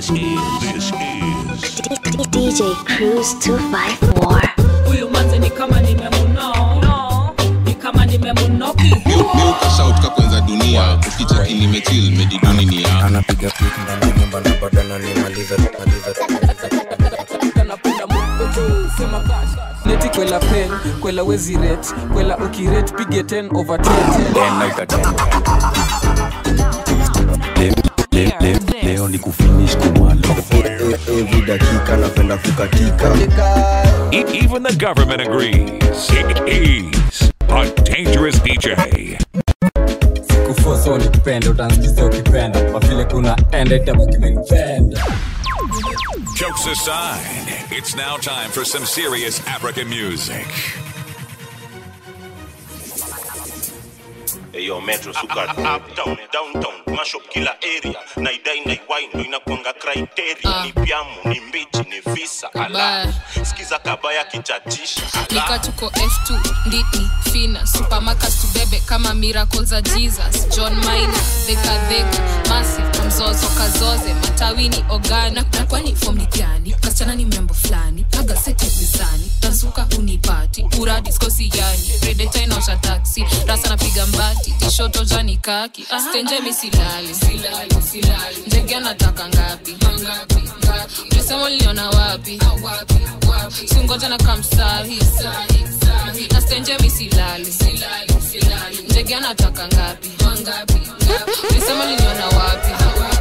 This is this is DJ Cruise 254. huyu manze ni kama nimemuno ni kama nimemunoki miukashautka kwanza dunia ukicheki nimetil mediduni ni ya anapiga pik ndani ya nyumba na bado ananimaliza maliza neti kwela pen kwela wezi ret kwela ukiret pige 10 over 10 Le- le- leo ni kufinish kumalo hivi dakika napenda kukatika E- even the government agrees. He's a dangerous DJ. kufosa ulikupenda utansikiza ukipenda kwa vile kuna enda itabakimenipenda Jokes aside, it's now time for some serious African music. Eyo metro suka uptown downtown mash up kila area naidai naiwai ndo inakwanga criteria ni pyamu ni mbichi ni visa ala Kabaya. sikiza kabaya kichatisha nika tuko f2 nditi fina supamakas tubebe kama miracle za jesus john mina dhekadheka masi mzozo kazoze matawini ogana na kwani fom ni gani kasichana ni mrembo fulani aga sete mizani tansuka unipati uradiskosi yani redeta inaosha taksi rasa napiga mbati tishoto jani kaki stenje misilali ndege anataka ngapi ulisema liliona wapi singoja na kamsahi na stenje misilali ndege anataka ngapi ulisema liliona wapi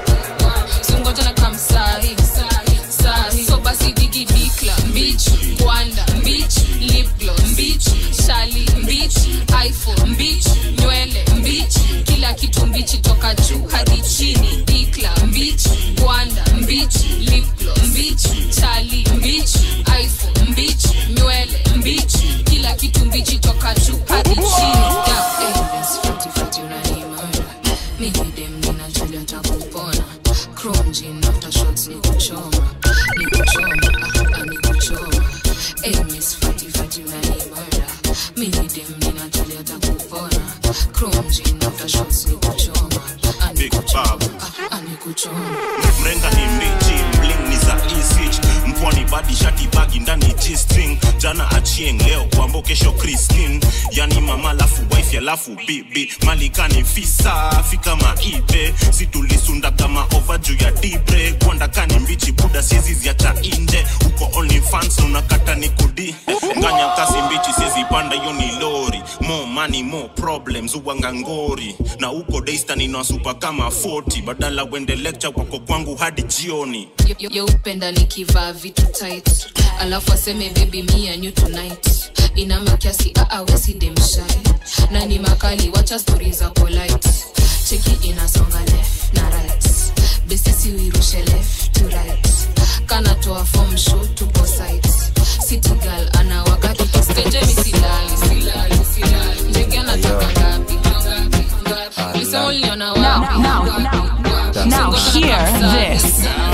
singoja na kamsahi sahi so basi digi dikla mbich kwanda mbich lipglo mbich shali mbich iphone mbich nywele mbich kila kitu mbichi toka juu hadi chini dikla mbich kwanda mbich lipglo mbich shali mbich iphone mbich nywele mbich kila kitu mbichi toka juu hadi chini yeah, eh, basi fati fati unanimara mimi dem ninajulia takupona chrome jean after shots ni kuchoma ni kuchoma ah, ah, ni kuchoma eh, miss fati fati unanimara mimi dem ninajulia takupona chrome jean after shots ni kuchoma ah, ni Big kuchoma Bob. ah, ah, ni kuchoma mrenga ni mbichi bling ni za isich mpwani badi shati bagi ndani g-string jana achieng leo kwambo kesho christine yani mama lafu wife alafu bibi malikani fisa fika maibe situlisunda kama ova juu ya dibre kwandakani mbichi buda siezi ziacha inje uko only fans unakata ni kudi nganya kasi mbichi siezi panda hiyo ni lori more money more problems uwanga ngori na uko daystan inawasupa kama 40 badala wende lecture wako kwangu hadi jioni Yo- yo upenda nikivaa vitu tight alafu aseme baby me and you tonight inama kiasi aawesidemshai na ni makali wacha stori za polite cheki inasonga left na right besisi uirushe left to right kanatoa form show tupo site city girl anawaka kikistenje misilali silali silali ndege anataka ngapi ngapi ngapi ulisema uliona wapi now hear this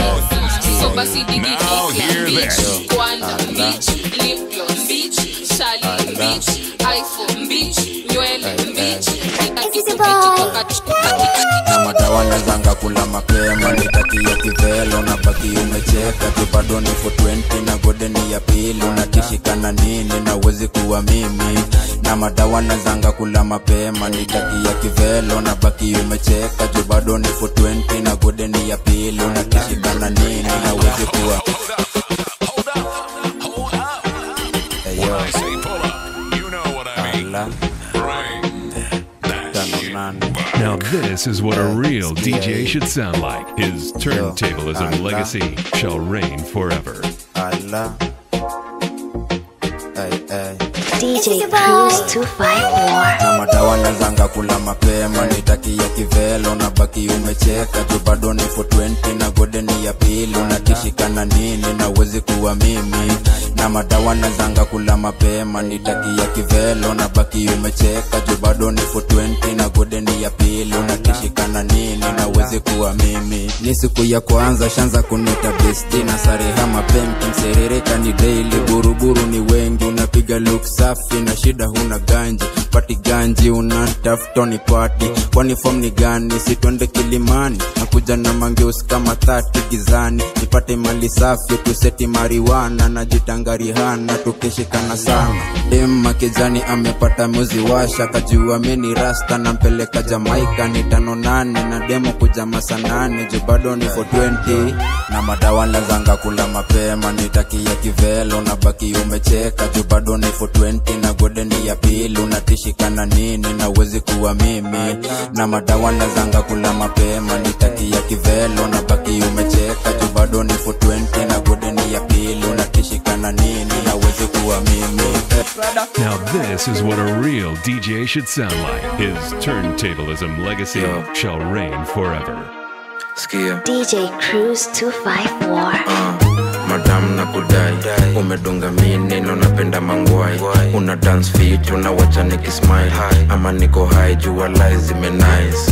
so basi digi Now hear beach this. kwanda beach lip gloss beach shali beach iphone beach nywele beach na madawa nazanga kula mapema nitakia kivelo na baki umecheka tu bado ni for 20 na godeni ya pili unatishikana nini na uwezi kuwa mimi na madawa nazanga kula mapema nitakia kivelo na baki umecheka tu bado ni for 20 na godeni ya pili unatishikana nini na uwezi kuwa Hold up, hold up. Hey, When yo, I say pull up, you know what I mean. ala, Bring that tano shit nane. back. Now this is what a real DJ should sound like. His turntablism Yo. legacy shall reign forever. ala. Ay, ay. DJ Cruise 254. na madawa nazanga kula mapema nitakia kivelo na baki umecheka tu bado ni for 20 na godeni ya pili unatishikana nini na uwezi kuwa mimi na madawa nazanga kula mapema nitakia kivelo na baki umecheka tu bado ni for 20 na godeni ya pili unatishikana nini na uwezi kuwa mimi ni siku ya kwanza shanza kunita besti na sareha mapemki mserereka ni daily buruburu ni wengi unapiga luksa safi na shida huna ganji pati ganji unatafuta ni pati kwani fom ni gani sitwende kilimani nakuja na mangeus kama thati gizani nipate mali safi tuseti mariwana najitangarihana tukishikana sana dema kijani amepata muzi washa kajua mini rasta nampeleka jamaika ni tano nane na demo kuja masanane ju bado ni 420 na madawa lazanga kula mapema nitakia kivelo na baki umecheka ju bado ni 420 na gode ni ya pili unatishikana nini na uwezi kuwa mimi na madawa lazanga kula mapema nitakia kivelo na baki umecheka ju bado ni 420 na gode ni ya pili unatishikana nini na uwezi kuwa mimi Now, this is what a real DJ should sound like. His turntablism legacy shall reign forever. DJ Cruise 254. madam na kudai umedunga mi neno napenda mangwai una dance fit unawacha nikismile ama niko hai jua lai zimenice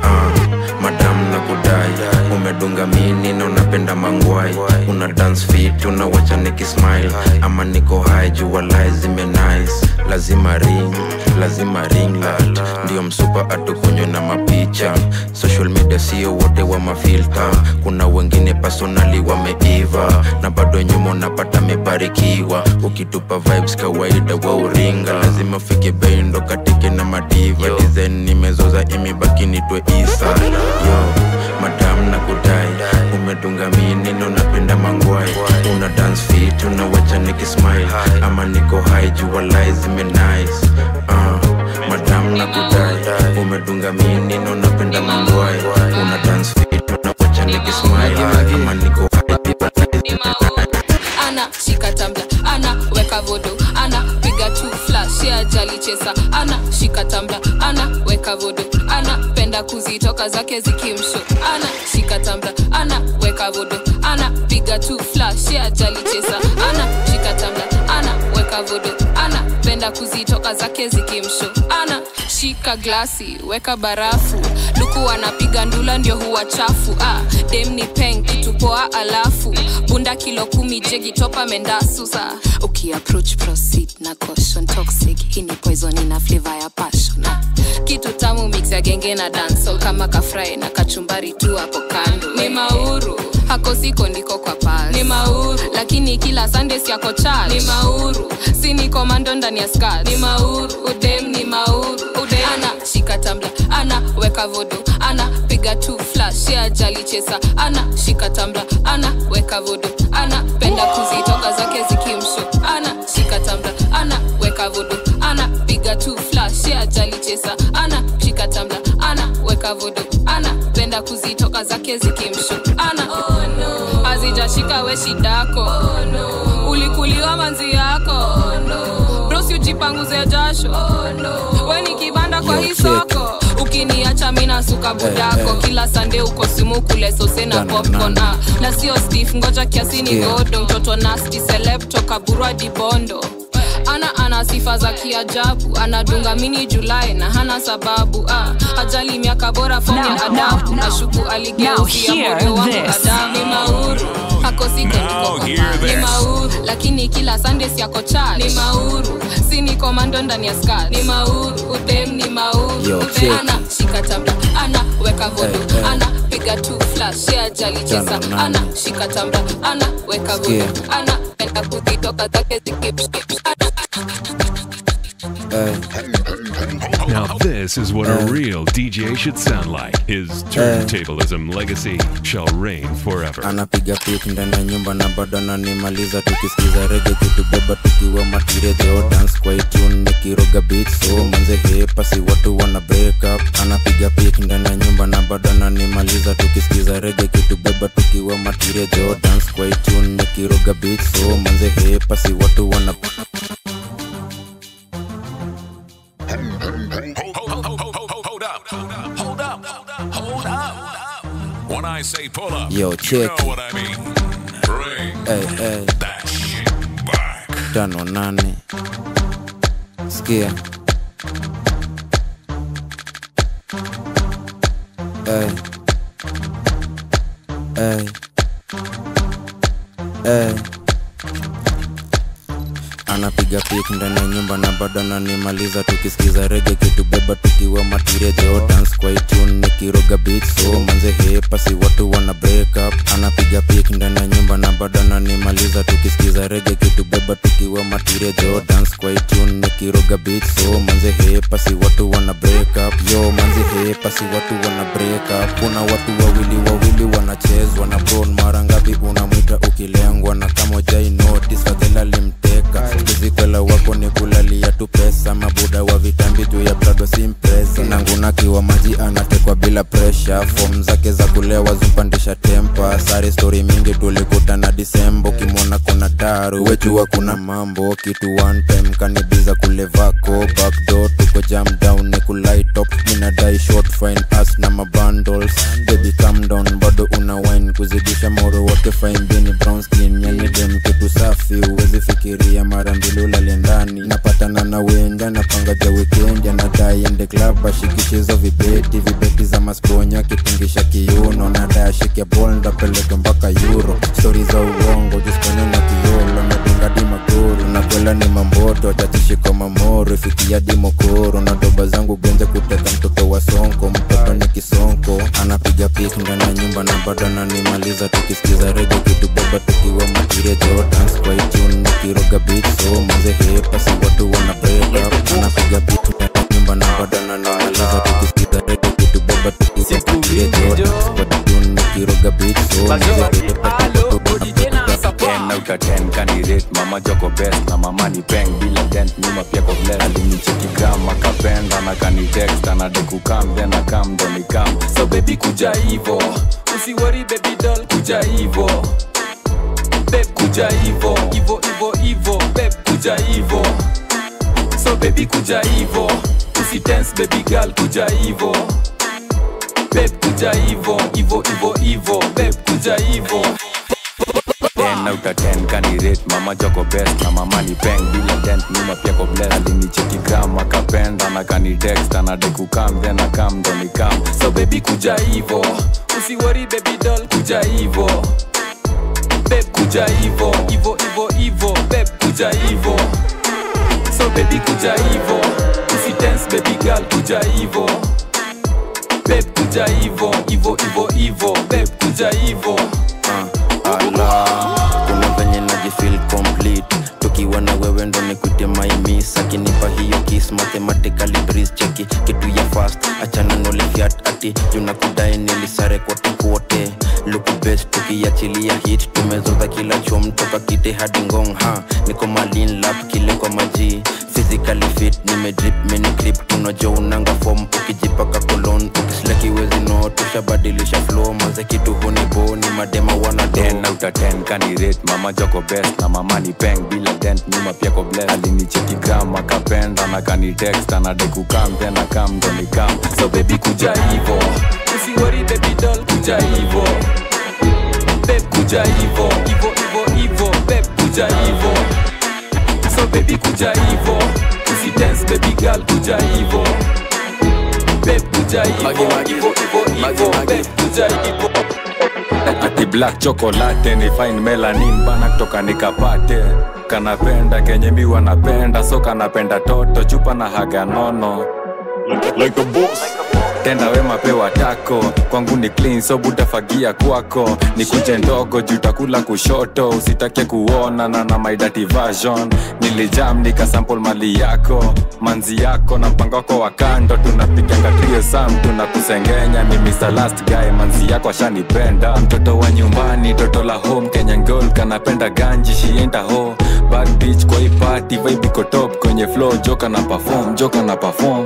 uh, madam na kudai umedunga mi neno napenda mangwai una dance fit unawacha nikismile ama niko hai jua lai zimenice lazima ring lazima ring light ndio msupa atukunywe na mapicha social media sio wote wa mafilta kuna wengine personali wameiva na bado nyuma unapata mebarikiwa ukitupa vibes kawaida wa uringa lazima fike bei ndo katike na madiva design nimezoza imebaki nitwe isa yo madam na kudai umedunga minino napenda mangwai una dance fit unawacha nikismile ama niko hai jua lai zimenice uh, madam na kudai umedunga minino napenda mangwai una dance fit unawacha nikismile ama niko hai jua lai ana shika tambla ana weka vodo ana piga tu flash ya jali chesa ana shika tambla ana weka vodo ana penda kuzitoka zake zikimsho ana shika tambla ana weka vodo ana piga tu flash ya jali chesa ana shika tambla ana weka vodo ana penda kuzitoka zake zikimsho ana shika glasi weka barafu luku anapiga ndula ndio huwa chafu ah, dem ni peng kitupoa alafu bunda kilo kumi jegi topa mendasusa ukiapproach proceed na caution toxic hii ni poison ina flavor ya passion ah. kitu tamu mix ya genge na dancehall kama kafrai na kachumbari tu hapo kando ni mauru hako siko ndiko kwa pas ni mauru lakini kila sundays yako church ni mauru si ni komando ndani ya skirt ni mauru udem ni mauru udem ana shika tambla ana weka vodo ana piga tu flash ya jali chesa ana shika tambla ana weka vodo ana penda kuzitoka zake zikimsho ana shika tambla ana weka vodo ana piga tu flash ya jali chesa ana shika tambla ana weka vodo ana penda kuzitoka zake zikimsho ana oh, no. azijashika we shidako oh, no. ulikuliwa manzi yako oh, no. brosi ujipanguze jasho oh, no. we ni kibanda kwa Yo, hii check. soko ukiniacha mina suka budako eh. kila sande uko simu kule sose na Dana, popcorn nana. ah. na sio stef ngoja kiasi ni Sikia. godo mtoto nasti seleb toka burwa dibondo ana ana sifa za kiajabu anadunga mini julai na hana sababu ah. ajali miaka bora foni Now, adabu now, na shuku now aligeuzia hear moyo wangu this. adamu ni mauru hakosiko Now hear ni this. mauru lakini kila sundays yako church ni mauru si ni komando ndani ya skat ni mauru udem ni mauru Yo, Udem check. ana shika tambla ana weka vodo Eh, eh. ana piga tu flash ya jali chesa Tano, nane. ana shika tambla ana weka vodo Sikia. ana penda kuzitoka zake zikipskip ana eh. Now, this is what a real DJ should sound like. His turntablism legacy shall reign forever. anapiga pik ndani ya nyumba na bado ananimaliza tukisikiza rege kitubeba tukiwa matirejo dance kwa itune nikiroga beat so manze hepasi watu wana break up anapiga pik ndani ya nyumba na bado ananimaliza tukisikiza rege kitubeba tukiwa matirejo dance kwa itune nikiroga beat so manze hepasi watu wana Hold, hold, hold, hold, hold, hold up. Hold up. Hold up. When I say pull up, Yo, you check know what I mean. Bring hey, hey. that shit back. tano nane skia hey. Hey. Hey. anapiga pik ndani ya nyumba na bado ananimaliza tukisikiza rege kitubeba tukiwa matiria jo dance kwa itune nikiroga beat so manze hepasi watu wana break up anapiga pik ndani ya nyumba na bado ananimaliza tukisikiza rege kitubeba tukiwa matiria jo dance kwa itune nikiroga beat so manze hepasi watu wana break up yo manze hepasi watu wana break up kuna watu wawili wawili wanachezwa na bron mara ngapi unamwita ukilengwa na kama ujai notice fadhela limteka kizikwela wako ni kulalia tu pesa mabuda wa vitambi juu ya prado simpresa nangunakiwa maji anatekwa bila presha fom zake za kulewa zupandisha tempa sari stori mingi tulikutana disemba ukimwona kuna daru wejua kuna mambo kitu one time kanibiza kule vako backdoor tuko jam down ni kulaitop minadai short fine as na mabundles baby calm down bado una wine kuzidisha moro wake fine bini brown skin yani dem kitu safi uwezi fikiria mara mbili ulale ndani napatana na wenja napanga ja weekend anadai ende club ashikichizo vibeti vibeti za masponya kitingisha kiuno nadai ashike bol ndapeleke mpaka euro stori za uongo jisponya na kiolo nadungadi magoro na kwela ni mamboto tachishiko mamoro ifikia dimokoro na doba zangu genze kuteka mtoto wa sonko mtoto ni kisonko anapiga pik ndani ya nyumba na bado ananimaliza tukisikiza rege kitubeba tukiwa matiria jordans kwa itune nikiroga beat so manze hepasi watu wana break up anapiga pik ndani ya nyumba na bado ananimaliza tukisikiza rege kitubeba tukiwa matiria jordans kwa itune nikiroga beat so manze hepasi watu wana break up 10 out of 10 candidate mama joko best na mama ni peng bila dent nyuma pia ko bless alinicheki gram akapenda na kani text anade kukam then akam ndo nikam so baby kuja hivo usiwori baby doll kuja hivo beb kuja hivo hivo hivo hivo beb kuja hivo so baby kuja hivo usitense baby girl kuja hivo beb kuja hivo hivo hivo hivo beb kuja hivo 10 out of 10 candidate mama joko best na mama ni peng bila dent nyuma pia ko bless alinicheki gram akapenda na kani text anade kukam then akam ndo nikam so baby kuja hivo usiwori baby doll kuja hivo beb kuja hivo hivo hivo hivo beb kuja hivo so baby kuja hivo usitense baby girl kuja hivo beb kuja hivo hivo hivo hivo beb kuja hivo ala kuna venye najifil complete tukiwa na wewe ndo nikute maimis akinipa hiyo kis mathematically breeze cheki kitu ya fast achana nolifiat ati junakudai nilisare kote kote luku best tukiachilia hit tumezoza kila chom toka kite hadi ngong ha niko malin lap kile kwa maji physically fit nimedrip minigrip tunajo unanga fom ukijipaka kolon ukislakiwezi no tushabadilisha flow manze kitu hunibo ni madema wanado 10 out of 10 candidate mama joko best na mama ni peng bila dent nyuma pia ko bless alinicheki gram akapenda na kani text anade kukam then akam ndo nikam so baby kuja hivo usiwori baby doll kuja hivo beb kuja hivo hivo hivo hivo beb kuja hivo so baby kuja hivo usidance baby girl kuja hivo beb kuja hivo hivo hivo hivo beb kuja hivo ati black chocolate ni fine melanin bana kutoka nikapate kanapenda kenye mi wanapenda so kanapenda toto chupa na haga nono like a boss tenda wema pewa tako kwangu ni clean so butafagia kwako ni kunje ndogo juu takula kushoto usitake kuona na na my dirty version nilijam nikasample mali yako manzi yako na mpango wako wa kando tunapiganga trio sam tunakusengenya ni Mr. last guy manzi yako ashanipenda mtoto wa nyumbani toto la home kenya girl kanapenda ganji shienda ho bad bitch kwa hii party vibe iko top kwenye flow joka na perform joka na perform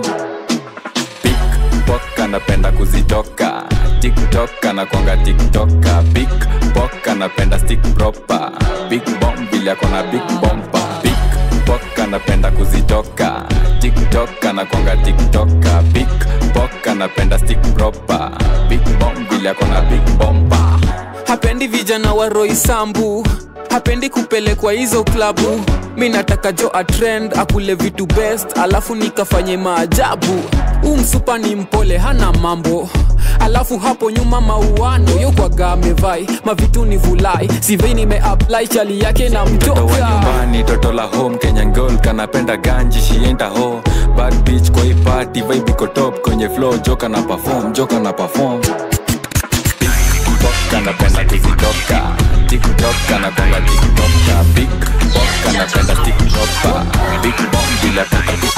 Pickpock anapenda kuzitoka tiktok anakwanga tiktoka big pok anapenda stick proper big bomb vile akona big bompa Pickpock anapenda kuzitoka tiktok anakwanga tiktoka big pok anapenda stick proper big bomb vile akona big bompa hapendi vijana wa roisambu hapendi kupelekwa hizo klabu mi nataka jo atrend akule vitu best alafu nikafanye maajabu huu msupa ni mpole hana mambo alafu hapo nyuma mauano yokwaga amevai mavitu ni vulai sivei nimeapply chali yake na mtoto wa mtoka nyumbani toto la home kenyan girl kanapenda ganji shienda ho bad bitch kwa hii party vibe iko top kwenye flow joka na perform joka na perform Tiktok anapenda tiktoka tiktok anapenda tiktoka big box anapenda tiktoka big box bila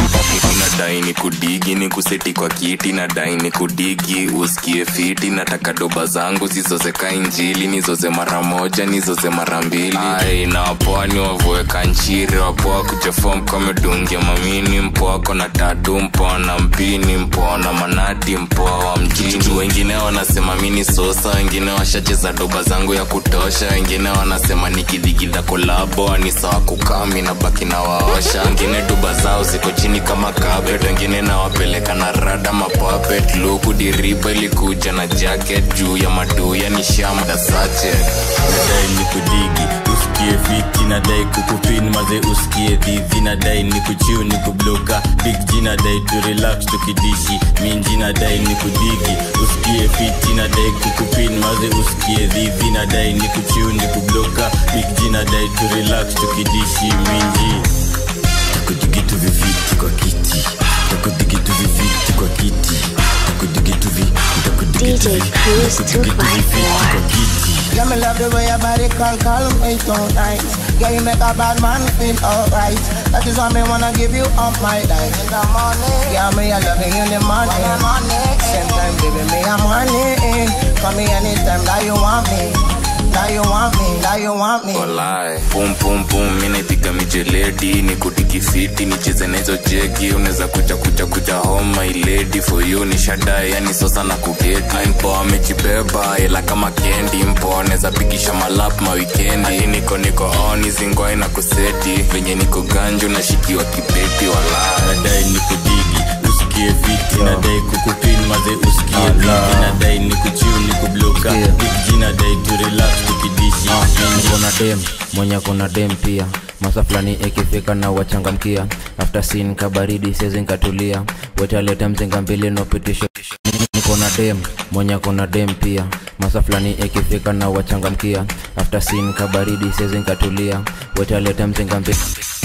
nadai ni kudigi ni kuseti kwa kiti nadai ni kudigi usikie fiti nataka doba zangu zizozeka injili nizoze mara moja nizoze mara mbili ai na wapwani wavueka nchiri wapoa kuchefom kamedungia mamini mpoako na tatu mpoa na mpini mpoa na manati mpoa wa mjini wengine wanasema mini sosa wengine washacheza doba zangu ya kutosha wengine wanasema nikidigida kolabo ni sawa kukami na baki na waosha wengine doba zao ziko chini kama carpet wengine nawapeleka na rada mapapet luku diriba ilikuja na jacket juu ya maduya ni shamda sache nadai ni kudigi usikie fiti nadai kukupin maze usikie dhidhi nadai ni kuchiu ni kubloka big g nadai tu relax tukidishi minji nadai ni kudigi usikie fiti nadai kukupin maze usikie dhidhi nadai ni kuchiu ni kubloka big g nadai tu relax tukidishi minji takudigitu viviti kwa kiti takudigitu viviti kwa kiti takudigitu vi takudigitu vi takudigitu viviti kwa kiti Yeah, me love the way your body call, call me so nice. Yeah, you make a bad man feel alright. That is why me wanna give you up my life. In the morning, yeah, me I love you in the morning. Same time, baby, me I'm honey. Call me anytime that you want me. That you want me, that you want me. walai pum pum pum mi naipiga mijeledi ni kutikifiti nicheze na hizo jegi unaweza kuja kuja kuja home my lady for you ni shadai yani sosa na kugeti mpo amejibeba ila kama kendi mpo anaweza pigisha malap mawikendi Hii niko niko on zingwai na kuseti venye niko ganju nashikiwa kibeti walai nadai ni kudigi usikie fiti nadai kukupin maze usikie dhidi nadai ni kuchiu ni kubloka big g nadai tu relax tukidishi kuna dem mwenye kuna dem pia masa fulani ikifika na wachangamkia after sin kabaridi sezi nkatulia wetaleta mzinga mbili nopitisho niko na dem mwenye kuna dem pia masa fulani ikifika na wachangamkia after sin kabaridi sezi nkatulia wetaleta mzinga mbili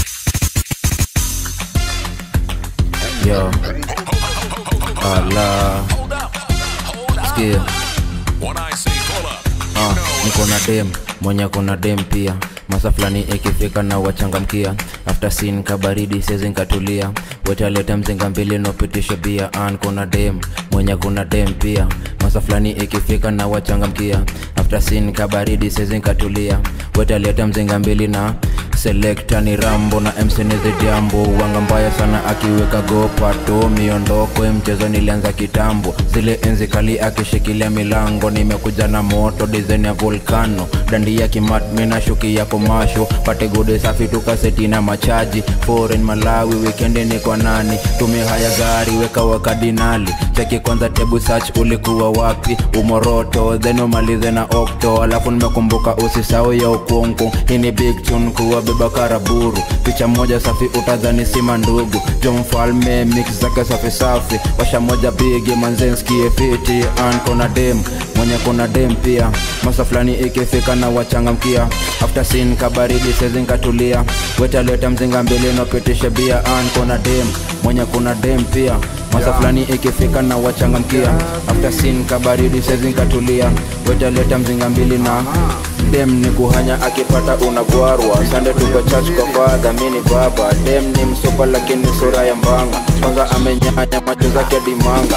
yo ala sikia Ah, niko na dem mwenye kuna dem pia masa fulani ikifika na wachangamkia after sin kabaridi sezi nkatulia wetaleta mzinga mbili nopitisho bia an kuna dem mwenye kuna dem pia masa fulani ikifika na wachangamkia after sin kabaridi sezi nkatulia wetaleta mzinga mbili na selekta ni rambo na msenizi jambo wanga mbaya sana akiweka gopato miondoko ya mchezo nilianza kitambo zile enzi kali akishikilia milango nimekuja na moto dizaini ya volkano dandi ya kimatmi na shuki ya komasho pate gode safi tukaseti na machaji foreign malawi wikendi ni kwa nani tumia haya gari weka wakadinali cheki kwanza tebu search ulikuwa wapi umoroto then umalize na okto alafu nimekumbuka usisau ya ukungu hii ni big tune kuwa beba karaburu picha moja safi utadhani sima ndugu jo mfalme mix zake safi safi washa moja bigi manzenskie fiti an kona dem mwenye kuna dem pia masa fulani ikifika na wachangamkia after sin kabaridi sezi nkatulia wetaleta mzinga mbili nopitishe bia an kona dem mwenye kuna dem pia masa fulani ikifika na wachangamkia after sin kabaridi sezi nkatulia wetaleta mzinga mbili na dem ni kuhanya akipata unagwarwa sande tuko church kwa fadha mini baba dem ni msopa lakini sura ya mbanga kwanza amenyanya macho zake dimanga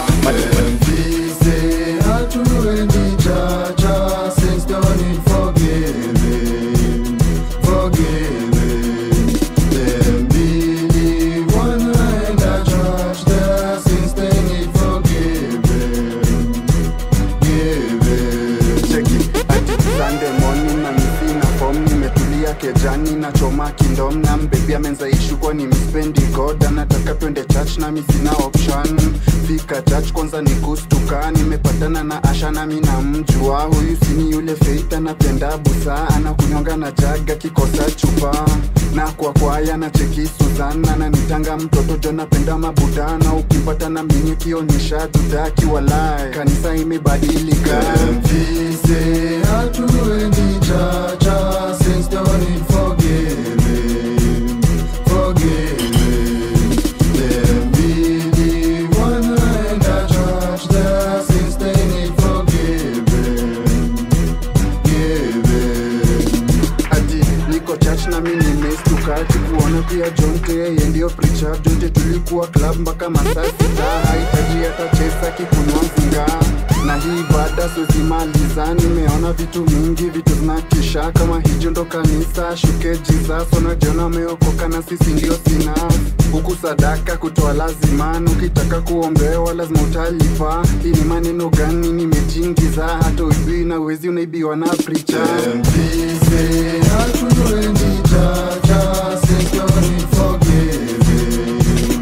Sunday morning na misi na form nimetulia kejani nachoma kindom na mbebi amenzaishu kwa ni mispendi god anataka twende church na misina option fika church kwanza ni kustuka nimepatana na asha nami na mjua huyu sini yule feit anapenda busa anakunyonga na jaga kikosa chupa na kwa kwaya na cheki suzan ananitanga mtoto jo napenda mabudana ukimpata na mlinye kionyesha tutaki walai kanisa imebadilika Mvise hatuendi chacha since don't need forgiving, forgiving. Them really wanaenda church there since they need forgiving, giving. ati niko church na mimi nimestukaji kuona pia jonte yeye ndio preacher jonte tulikuwa club mpaka masaa sita hahitaji hata chesa kikunywa mzinga na hii baada sozimaliza nimeona vitu mingi vitu zinakisha kama hijo ndo kanisa shuke jesus unajiona umeokoka na sisi ndio sina huku sadaka kutoa lazima ukitaka kuombewa lazima utalipa hii ni maneno gani nimejingiza hata uibii na wezi unaibiwa na pricha Mvise hatuendi chacha since don't need forgiving,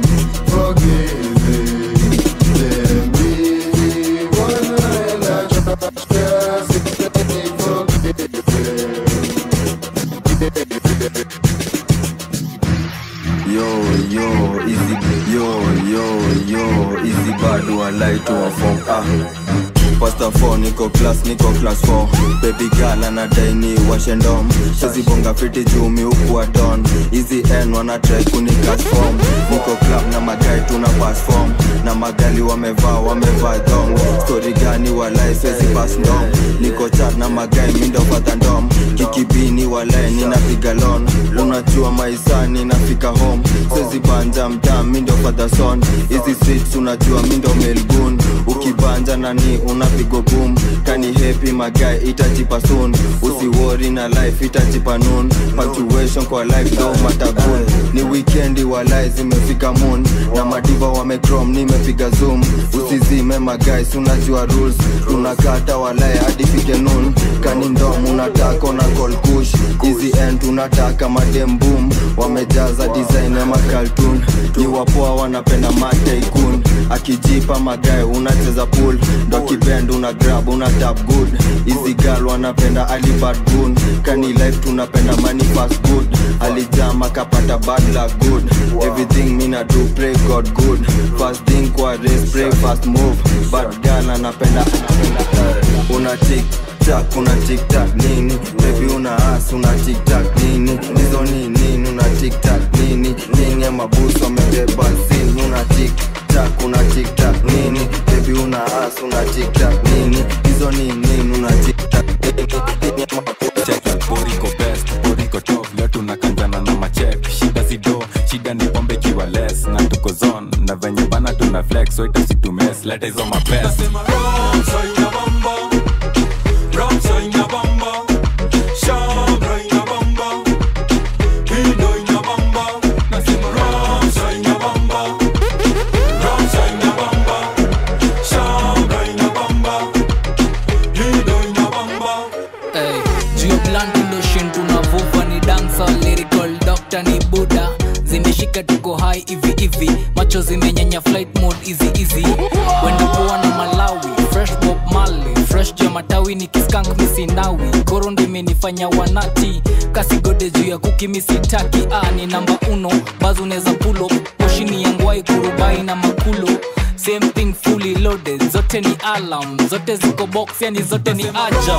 forgiving. Them really wanaenda church there since they need forgiving. yo yo easy yo yo yo easy bado walai to a form ah Pasta 4 niko class niko class 4 baby girl anadai ni washendom shazibonga fiti juu miukua don hizi n wana try kuni form niko club na magai tuna pass form na magali wamevaa wamevaa dong story gani walai swezi pass ndom niko chat na magai mindo fata ndom kikibini walai ninapiga lon unajua maisani nafika home swezi banja mtaa mindo fata son hizi streets unajua mindo melgun ukibanja nani unapigo boom kani happy magai itajipa soon usiwori na life itajipa noon punctuation kwa life do matabun ni weekendi walai zimefika moon na madiva wamecrom nimepiga zoom usizime magais unajua rules tunakata walai hadi fike noon kani ndom unataka na call kush hizi end tunataka madem boom wamejaza design ya makaltun ni wapoa wanapenda mataikun akijipa magae unacheza pool ndo kibend una grab una tap good hizi gal wanapenda alibad gun kani life tunapenda money fast good alijama kapata bad luck good everything mina do pray god good fast thing kwa race pray fast move bad gal anapenda una tik tak una tik tak nini baby una as una tik tak nini hizo ni nini una tik tak nini nini mabuso amebeba sin una tik tak una tik tak nini baby una as una tik tak nini hizo ni nini una tik tak nini Check, boriko best boriko top leo tunakanjana na machek shida sido shida ni pombe kiwa less na tuko zone na venye bana tuna flex so itasitumes leta hizo mapest Hey, juu blunt ndo shin tunavuva ni dancer lyrical doctor ni buda zimeshika tuko high hivi hivi macho zimenyanya flight mode easy easy wenda poa na malawi fresh bob mali fresh juu ya matawi ni kiskank misinawi koro ndo imenifanya wanati kasigode juu ya kuki misitaki ah, ni namba uno bazo unaweza pulo poshini ya ngwai kurubai na makulo same thing fully loaded zote ni alarm zote ziko box yani zote ni ajab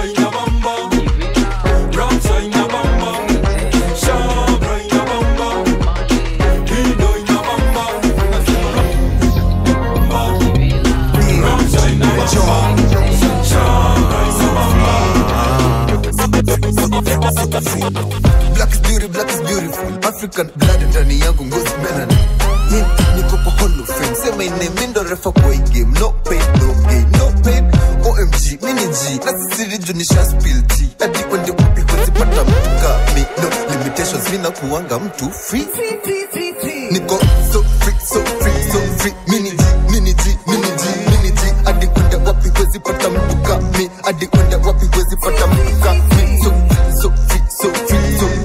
Black is beauty, black is beautiful. African blood ndani yangu ngozi melanin. Yeah, niko kwa hall of fame. Sema ine mindo refa kwa hii game. No pain, no gain, no pain. OMG, mini G. Na sisi riju ni sha spill tea. Hadi kwende wapi huwezi pata mtu kami. No limitations, mina kuwanga mtu free. Niko so free, so free, so free. Mini G, mini G, mini G, mini G. Hadi kwende wapi huwezi pata mtu kami. Hadi kwende wapi huwezi pata mtu kami. So free, so free, so free, so free.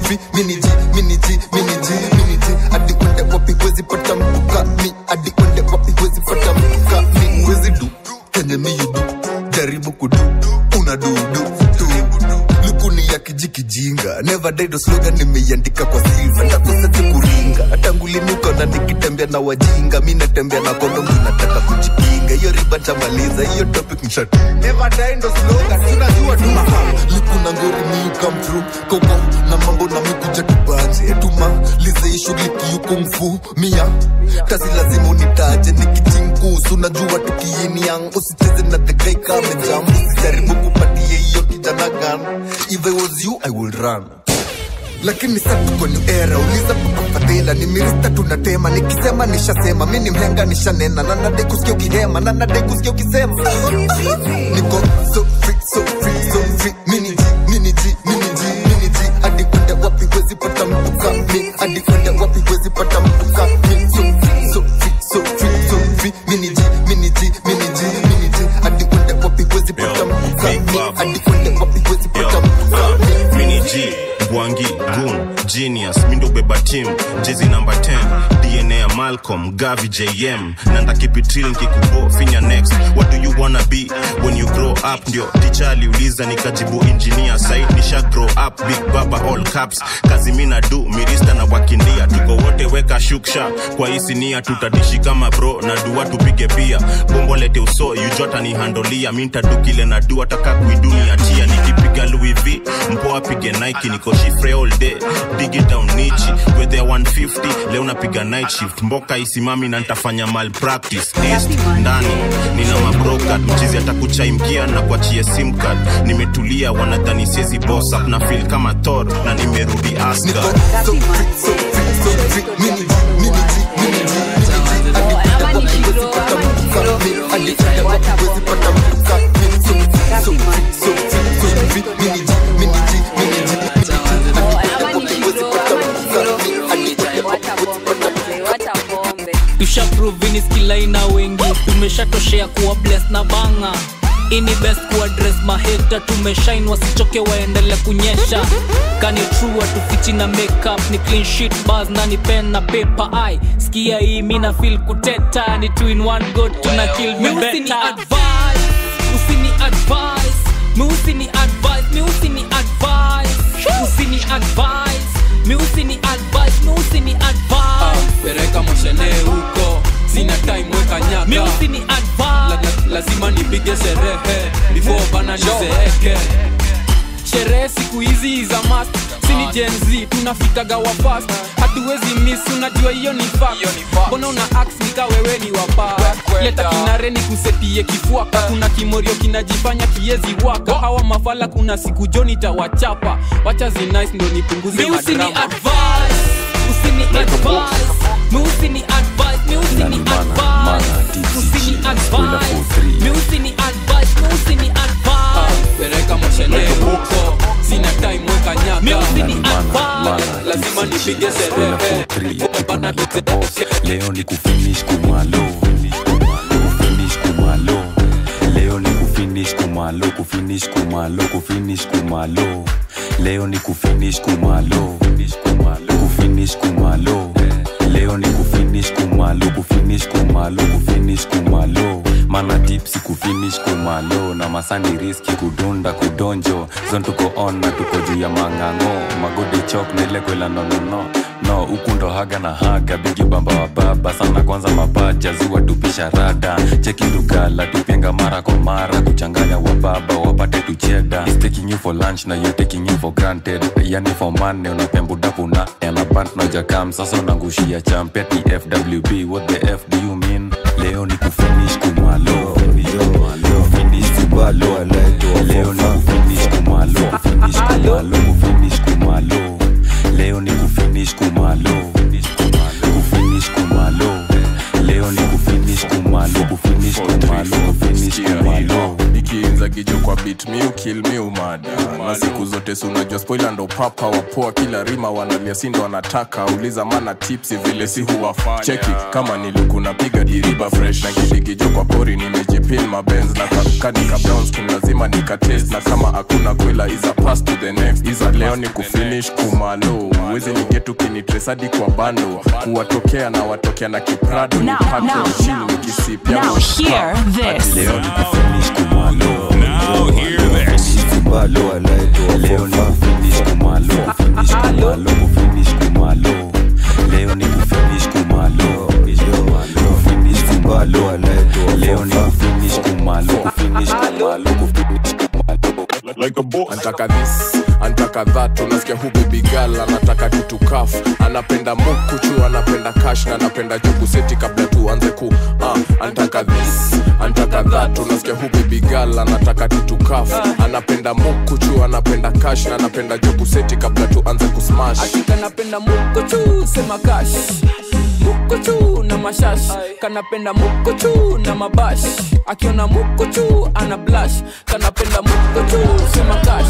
venye miyudu jaribu kudu una dudu tu lukuni ya kijikijinga never died slogan nimeiandika kwa silva takosaje kuringa tangulinuka na nikitembea na wajinga mi natembea na kondom tunataka kujikinga hiyo riba tamaliza hiyo topic mshat never die ndo slogan tunajua tu likuna ngori miu come through koko na mambo na mikuja tubanje tumalize hii shughuli kiukumfu mia kazi lazima unitaje nikichingkusu najua tukiini yang usicheze na the guy kame jambo usijaribu kupatie hiyo kijana gan if I was you I will run lakini sa tuko new era uliza pakafadhila ni mirista tunatema nikisema nishasema mi ni mhenga nishanena na nadai kusikia ukihema na nadai kusikia ukisema niko so free so free so free mini ji mini ji mini ji mini ji hadi kwenda wapi wezi pata mtu kami hadi kwenda wapi wezi pata mtu kami so free so free so free so free mini ji mini ji mini ji mini ji hadi kwenda wapi wezi pata mtu kami hadi kwenda wapi wezi pata mtu kami mini g bwangi gun genius mindo beba team jezi number 10 dna ya malcolm gavi jm nanda kipitril nkikubo finya next what do you wanna be when you grow up ndio ticha aliuliza nikajibu engineer side nisha grow up big baba all caps kazi mina du mirista na wakindia tuko wote weka shuksha kwa isinia tutadishi kama bro na dua tupige pia bombo lete uso yujota ni handolia mintadu kile na dua taka kuidunia tia nikipiga louis v mpoa pige nike niko shifre all day digi down nichi wethe 150 leo napiga night shift mboka isimami na nitafanya mal practice east ndani nina mabrokat mchizi atakuchaimkia na kuachia sim card nimetulia wanadhani siezi boss up na feel kama thor na nimerudi asgard tushaprovini skilaina wengi tumeshatoshea kuwa bles na banga ini best kuadres maheta tumeshain wasichoke waendele kunyesha kani true atufichi na makeup ni clean sheet bars na ni pen na paper ai skia hii mina feel kuteta ni two in one go tuna kill me Usini better advice usini advice mi usini advice mi usini advice usini advice mi usini advice mi usini advice pereka moshene huko sina time weka mi nyaka usini advice la, la, lazima nipige sherehe before bana nizeeke sherehe siku hizi za mast sini jenz tunafikaga wafast hatuwezi miss unajua hiyo ni fact mbona una ax nika wewe ni wapa leta kinare ni kusetie kifuaka kuna kimorio kinajifanya kiezi waka hawa mafala kuna siku joni tawachapa wacha zinice ndo nipunguze mi usini madrama advice usini advice mi usini advice mi usini advice usini advice mi usini advice mi usini advice pereka moshene huko sina time weka mi nyaka usini advice lazima nipige sherehe leo ni kufinish kumalo kufinish kumalo leo ni kufinish kumalo kufinish kumalo kufinish kumalo leo ni kufinish kumalo kufinish kumalo leo ni kufinish kumalo kufinish kumalo kufinish kumalo mana tipsi kufinish kumalo na masani riski kudunda kudonjo zon tuko on na tuko juu ya mang'ang'o magode chok na ile kwela nonono no huku ndo haga na haga bigi bamba wa baba sana kwanza mapaja ziwa tupisha rada cheki lugala tupenga mara kwa mara kuchanganya wa baba wapate tucheda He's taking you for lunch na you taking you for granted yani for money unapembudapu na elabant na jakam sasa unangushia champeti fwb what the f do you mean leo ni kufinish kumalo kufinish kumalo leo ni kufinish kumalo kufinish kumalo kufinish kumalo leo ni kufinish kumalo kufinish kumalo leo ni kufinish kumalo kufinish kumalo kufinish kumalo ikiinza kijo kwa bit mi ukil mi umada na siku zote si unajua spoila ndo papa wapoa kila rima wanalia si ndo wanataka uliza mana tipsi vile si huwafanya cheki kama niluku napiga diriba fresh na kidigijo kwa pori nimejipa nimepin mabenz na kanika brown skin lazima nikatest na kama hakuna kwela iza pass to the next iza leo ni kufinish kumalo wezi nigetu kinitresadi kwa bando kuwatokea na watokea na kiprado ni Now, pato now, chini nikisipia Now hear this. leo ni kufinish kumalo Now hear this. bado alaitwa leo ni kufinish kumalo kufinish kumalo kufinish kumalo leo ni kufinish kumalo kufinish kumalo alaitwa leo ni kufinish kumalo kufinish kumalo kufinish kumalo like a boss. Antaka this, antaka that, unasikia hu baby girl anataka tutukaf, anapenda mukuchu, anapenda cash na anapenda jugu seti kabla tuanze ku uh, antaka this, antaka that, unasikia hu baby girl anataka tutukaf, anapenda mukuchu, anapenda cash na anapenda jugu seti kabla tuanze kusmash. kanapenda mukochu sema kash mukochu na mashash kanapenda mukochu na mabash akiona mukochu ana blash kanapenda mukochu sema kash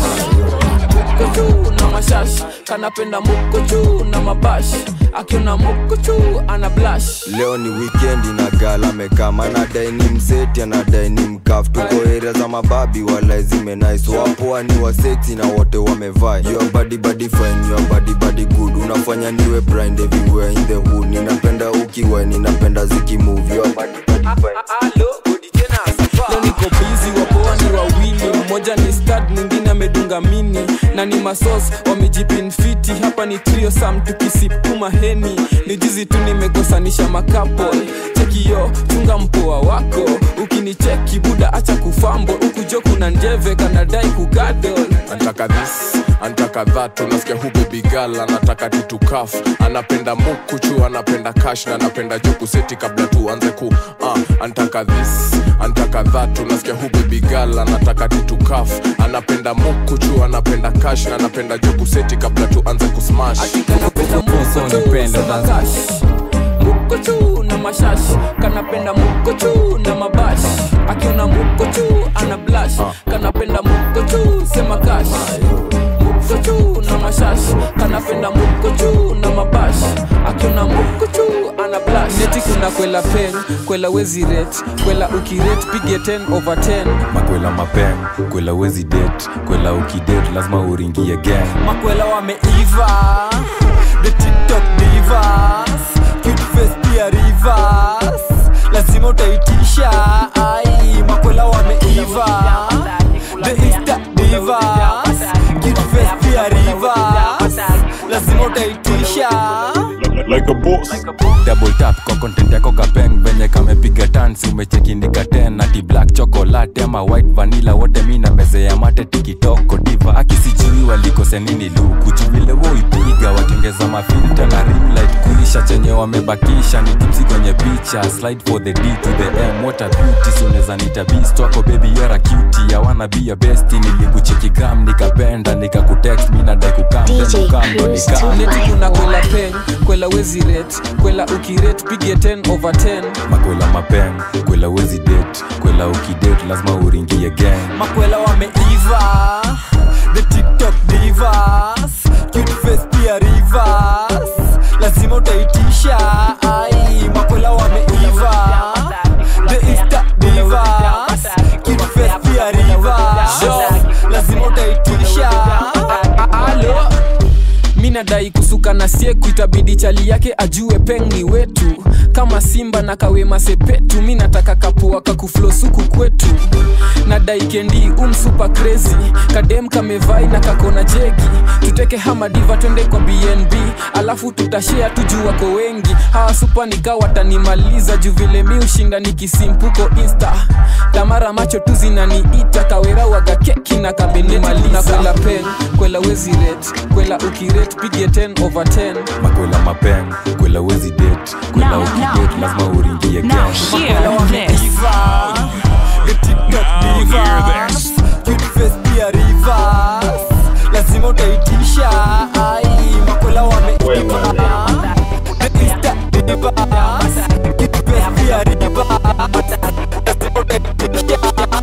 mukochu na mashash kanapenda mukochu na mabash akiona mukochu ana blash leo ni wikendi na gala mekama anadai ni mseti anadai ni mkaf tuko area za mababi wala zimenais wapoa ni waseti na wote wamevaa your body body fine your body body good unafanya niwe blind everywhere in the hood ninapenda ukiwa ninapenda zikimove your body body fine leo niko bizi wapoa ni wawili mmoja ni stad mwingine amedunga mini na ni masos wamejipinfiti hapa ni trio sam tukisipuma heni ni jizi tu nimekosanisha makapol chekio chunga mpoa wako ukinicheki buda acha kufambo ukujo kuna njeve kanadai kugadol antaka this antaka that unasikia hu baby girl anataka tutukaf anapenda mukuchu anapenda cash na anapenda juku seti kabla tuanze ku uh, antaka this antaka that unasikia hu baby girl anataka tutukaf anapenda mukuchu anapenda cash na anapenda juku seti kabla tuanze kusmash mukochu na mashash kanapenda mukochu na mabash akiona mukochu ana blash kanapenda mukochu sema kash mukochu na mashash kanapenda mukochu na mabash akiona mukochu ana blash neti kuna kwela pen kwela wezi ret kwela ukiret pige 10 over 10 makwela mapem kwela wezi det kwela ukidet lazima uringie gang makwela wameiva the tiktok divas cute face pia rivers lazima utaitisha ai makwela wameiva the insta divas cute face pia rivers lazima utaitisha like a boss double tap kwa content yako kapeng venye kamepiga tansi umechekindika ten ati black chocolate ama white vanilla wote mi na meze ya mate tikitoko diva akisijui walikose nini luku juvile woipiga watengeza mafilta na rimlight kulisha chenye wamebakisha ni tipsi kwenye picha slide for the d to the m what a beauty suneza nita beast wako baby you're a cutie ya wanna be your bestie nilikucheki gram nikapenda nikakutext mi nadai kukam then kukam ndo nikam neti kuna kwela pen kwela wezi ret kwela ukiret pige 10 over 10 makwela mapem kwela wezi det kwela ukidet lazima uringie gang makwela wameiva the tiktok divas cute face pia rivers lazima utaitisha ai makwela wameiva the insta divas cute face pia rivers lazima utaitisha alo mi nadai kusuka na sieku itabidi chali yake ajue peng ni wetu kama simba na kawema sepetu mi nataka kapua kakuflosuku kwetu nadai kendi umsupa crazy kadem kamevai na kakona jegi tuteke hamadiva twende kwa bnb alafu tutashea tuju wako wengi hawa supa nika watanimaliza juu vile mi ushinda nikisimpuko insta tamara macho tu zinaniita kawera waga keki na kamenimaliza kwela pen kwela wezi ret kwela ukiret pige 10 over 10 makwela mapem kwela wezi det kwela ukidet lazima uringie gang Makwela wameiva, the TikTok divas, cute face pia rivers, lazima utaitisha ai makwela wameiva the Insta divas, cute face pia rivers, lazima utaitisha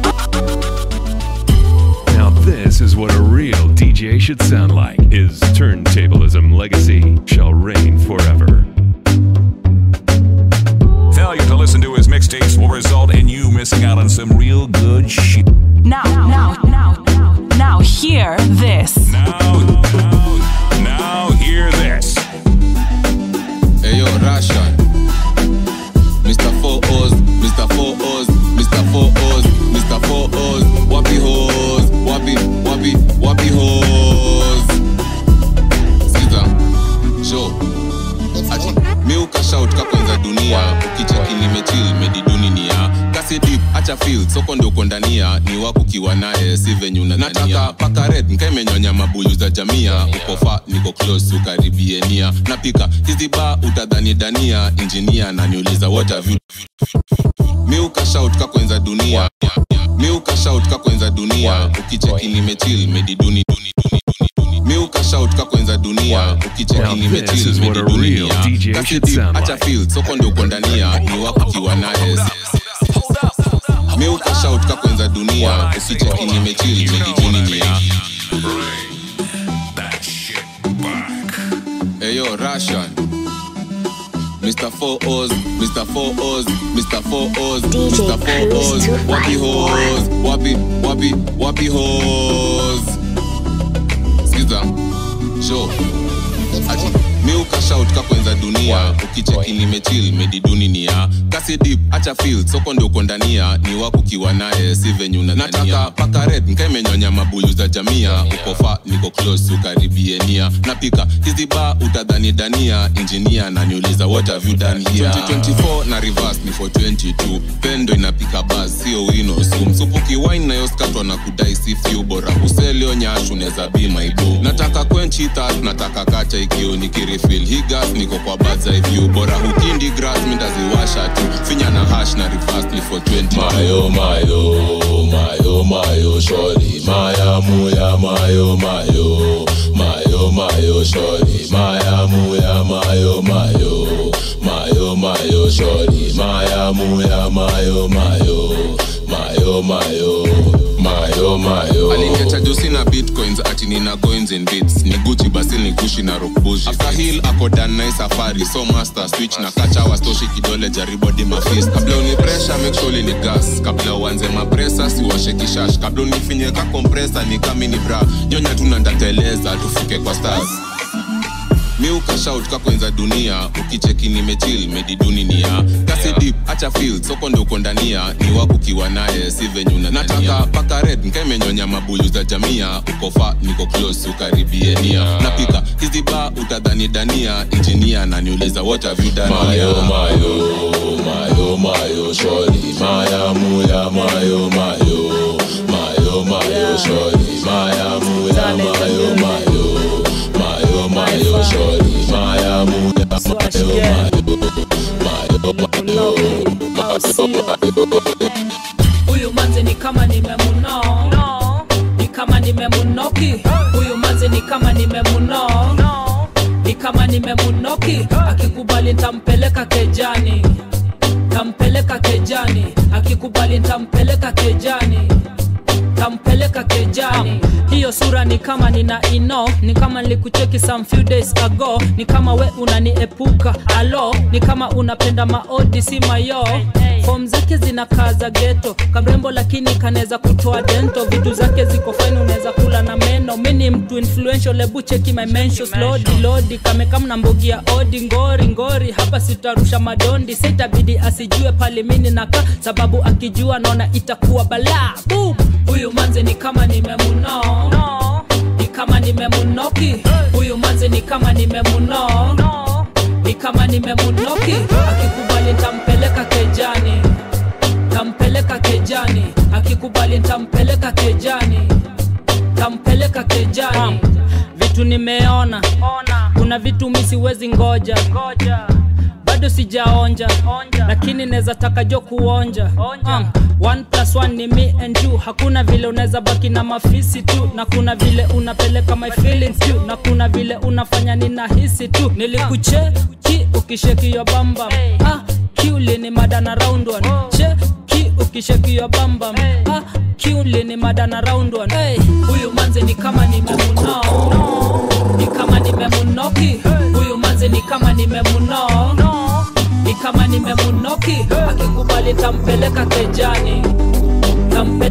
Now, this is what a real DJ should sound like. His turntablism legacy shall reign forever. Failure to listen to his mixtapes will result in you missing out on some real good shit. Now, now, now, now, now, hear this. Now, now hear this. Ayo, Russian. Mr. Four O's, Mr. Four O's, Mr. Four O's, Mr. Four O's. Wapi hoes, wapi, wapi, wapi hoes. Sikiza, show. Ati, mi ukashout kakwenza dunia ukicheki nimechill mediduni nia kasi deep acha feel soko ndio uko ndania ni wako kiwa naye si venye nataka paka red nkaimenyonya mabuyu za jamia uko fa niko close ukaribie nia napika hizi ba utadhani dania injinia naniuliza what have you mi ukashout kakwenza dunia mi ukashout kakwenza dunia ukicheki nimechill mediduni mi ukashout kakwenza dunia ukicheki Now this nimechill is what a mediduni real nia DJ kasi should deep sound acha like. feel soko ndio uko ndania ni wako kiwa naye mi ukashout kakwenza dunia ukicheki nimechill mediduni nia Eyo, Russian. Mr. Four O's, Mr. Four O's, Mr. Four O's, Mr. Four O's. Wapi hoes, wapi, wapi, wapi hoes. Sikiza, show. Ati, mi ukashout kakwenza dunia ukicheki nimechill mediduni nia kasi deep acha feel soko ndio uko ndania ni wako kiwa naye si venye nataka paka red nkaimenyonya mabuyu za jamia uko fa niko close ukaribie nia napika hizi ba utadhani dania injinia naniuliza what have you done here 2024 na reverse ni for 22 pendo inapika bas sio wino sum supuki wine nayoskatwa na kudai si few bora uselio nyashu neza be my boo nataka kwenchi that nataka kacha ikio nikirifil hi gas niko kwa birds eye view bora hukindi grass mindaziwasha tu finya na hash na reverse ni for 20 Mayo, mayo, mayo, mayo, shorty. Maya, muya, mayo, mayo. Mayo, mayo, shorty. Maya, muya, mayo, mayo. Mayo, mayo, shorty. Maya, muya, mayo, mayo. Mayo, mayo. Mayo, mayo. aliniacha jusi na bitcoins ati nina coins in bits ni guchi basi ni gushi na rockbush after hill ako dan na hii safari so master switch na kacha wastoshi kidole jaribu hadi mafist kabla uni pressure make sure ni gas kabla uanze mapresa siwashe kishash kabla unifinye ka compressor ni kami ni bra nyonya tu na ndateleza tufike kwa stars mi ukashout kakwenza dunia ukicheki nimechill mediduni nia kasi deep acha feel soko ndio uko ndania ni wako kiwa naye si venye nataka paka red nkaimenyonya mabuyu za jamia uko fa niko close ukaribie nia napika hizi ba utadhani dania injinia naniuliza what have you done Mayo, here? mayo, mayo, mayo, shorty. Maya, muya, mayo, mayo. Mayo, mayo, shorty. Maya, muya, mayo, mayo. Mayo, mayo, shorty. Maya, muya, mayo, mayo. Mayo, mayo, huyu manze ni kama nimemuno ni kama nimemunoki huyu manze ni kama nimemuno ni kama nimemunoki akikubali ntampeleka kejani tampeleka kejani akikubali ntampeleka kejani tampeleka kejani hiyo sura ni kama nina ino ni kama nilikucheki some few days ago ni kama we unaniepuka alo ni kama unapenda maodi si mayo fom zake zinakaa za geto kamrembo lakini kanaweza kutoa dento vitu zake ziko fine unaweza kula na meno mi ni mtu influential lebu cheki my mentions lodi lodi kamekamna mbogi ya odi ngori ngori hapa sitarusha madondi sitabidi asijue pale mini naka sababu akijua naona itakuwa balaa Boom! huyu manze ni kama nimemuno ni kama nimemunoki huyu manze ni kama nimemuno ni kama nimemunoki akikubali ntampeleka kejani tampeleka kejani akikubali ntampeleka kejani tampeleka kejani vitu nimeona kuna vitu mi siwezi ngoja bado sijaonja lakini naweza taka jo kuonja um, one plus one ni me and you hakuna vile unaweza baki na mafisi tu na kuna vile unapeleka my feelings tu na kuna vile unafanya ninahisi tu nilikucheki ukishekio bamba ah, kiuli ni madana round one cheki ukishekio bamba ah, kiuli ni madana round one hey, huyu manze ni kama nimemuno ni kama nimemunoki huyu manze ni kama nimemuno ni kama nimemunoki akikubali tampeleka kejani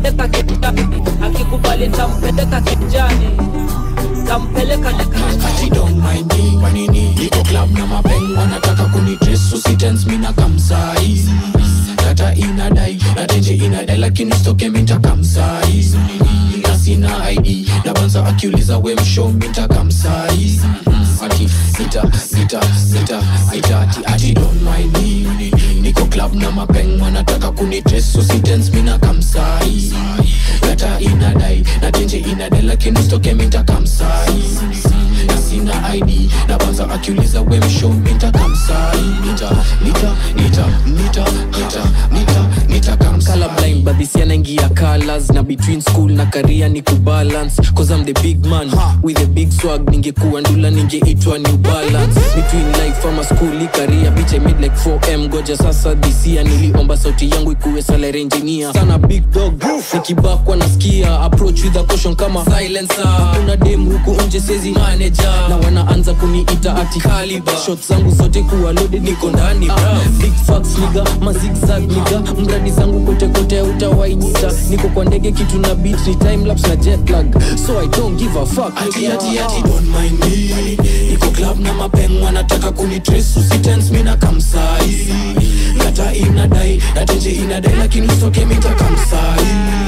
ntampeleka kijani akikubali ntampeleka kijani ntampeleka Ati don't mind me kwa nini niko club na mapeng wanataka kunidress usitens mina kamsai data inadai na tenje inadai lakini stoke minta kamsai na sina id na banza akiuliza we msho minta kamsai ati sita sita sita sita ati ati don't mind me niko club na mapeng wanataka kunidress usitens mina kamsai data inadai na tenje inadai lakini stoke minta kamsai na sina id na banza akiuliza we msho minta kamsai nita nita nita nita nita nita nita kamsai colorblind but this yanaingia colors na between school na career ni kubalance cause I'm the big man with a big swag ningekuwa ndula ningeitwa new balance between life ama school i career bitch I made like 4m goja sasa this year niliomba sauti yangu ikuwe salary engineer sana big dog nikibakwa nasikia approach with a caution kama silencer kuna dem huku nje sezi manager na wanaanza kuniita ati caliber shot zangu zote kuwa loaded niko ndani bra big facts niga mazigzag niga mradi zangu kote kote utawainita niko kwa ndege kitu na beat ni time lapse na jet lag so i don't give a fuck ati ati ati don't mind me niko club na mapeng wanataka kunitrace usitense mina kamsai data inadai na tenje inadai lakini usoke mita kamsai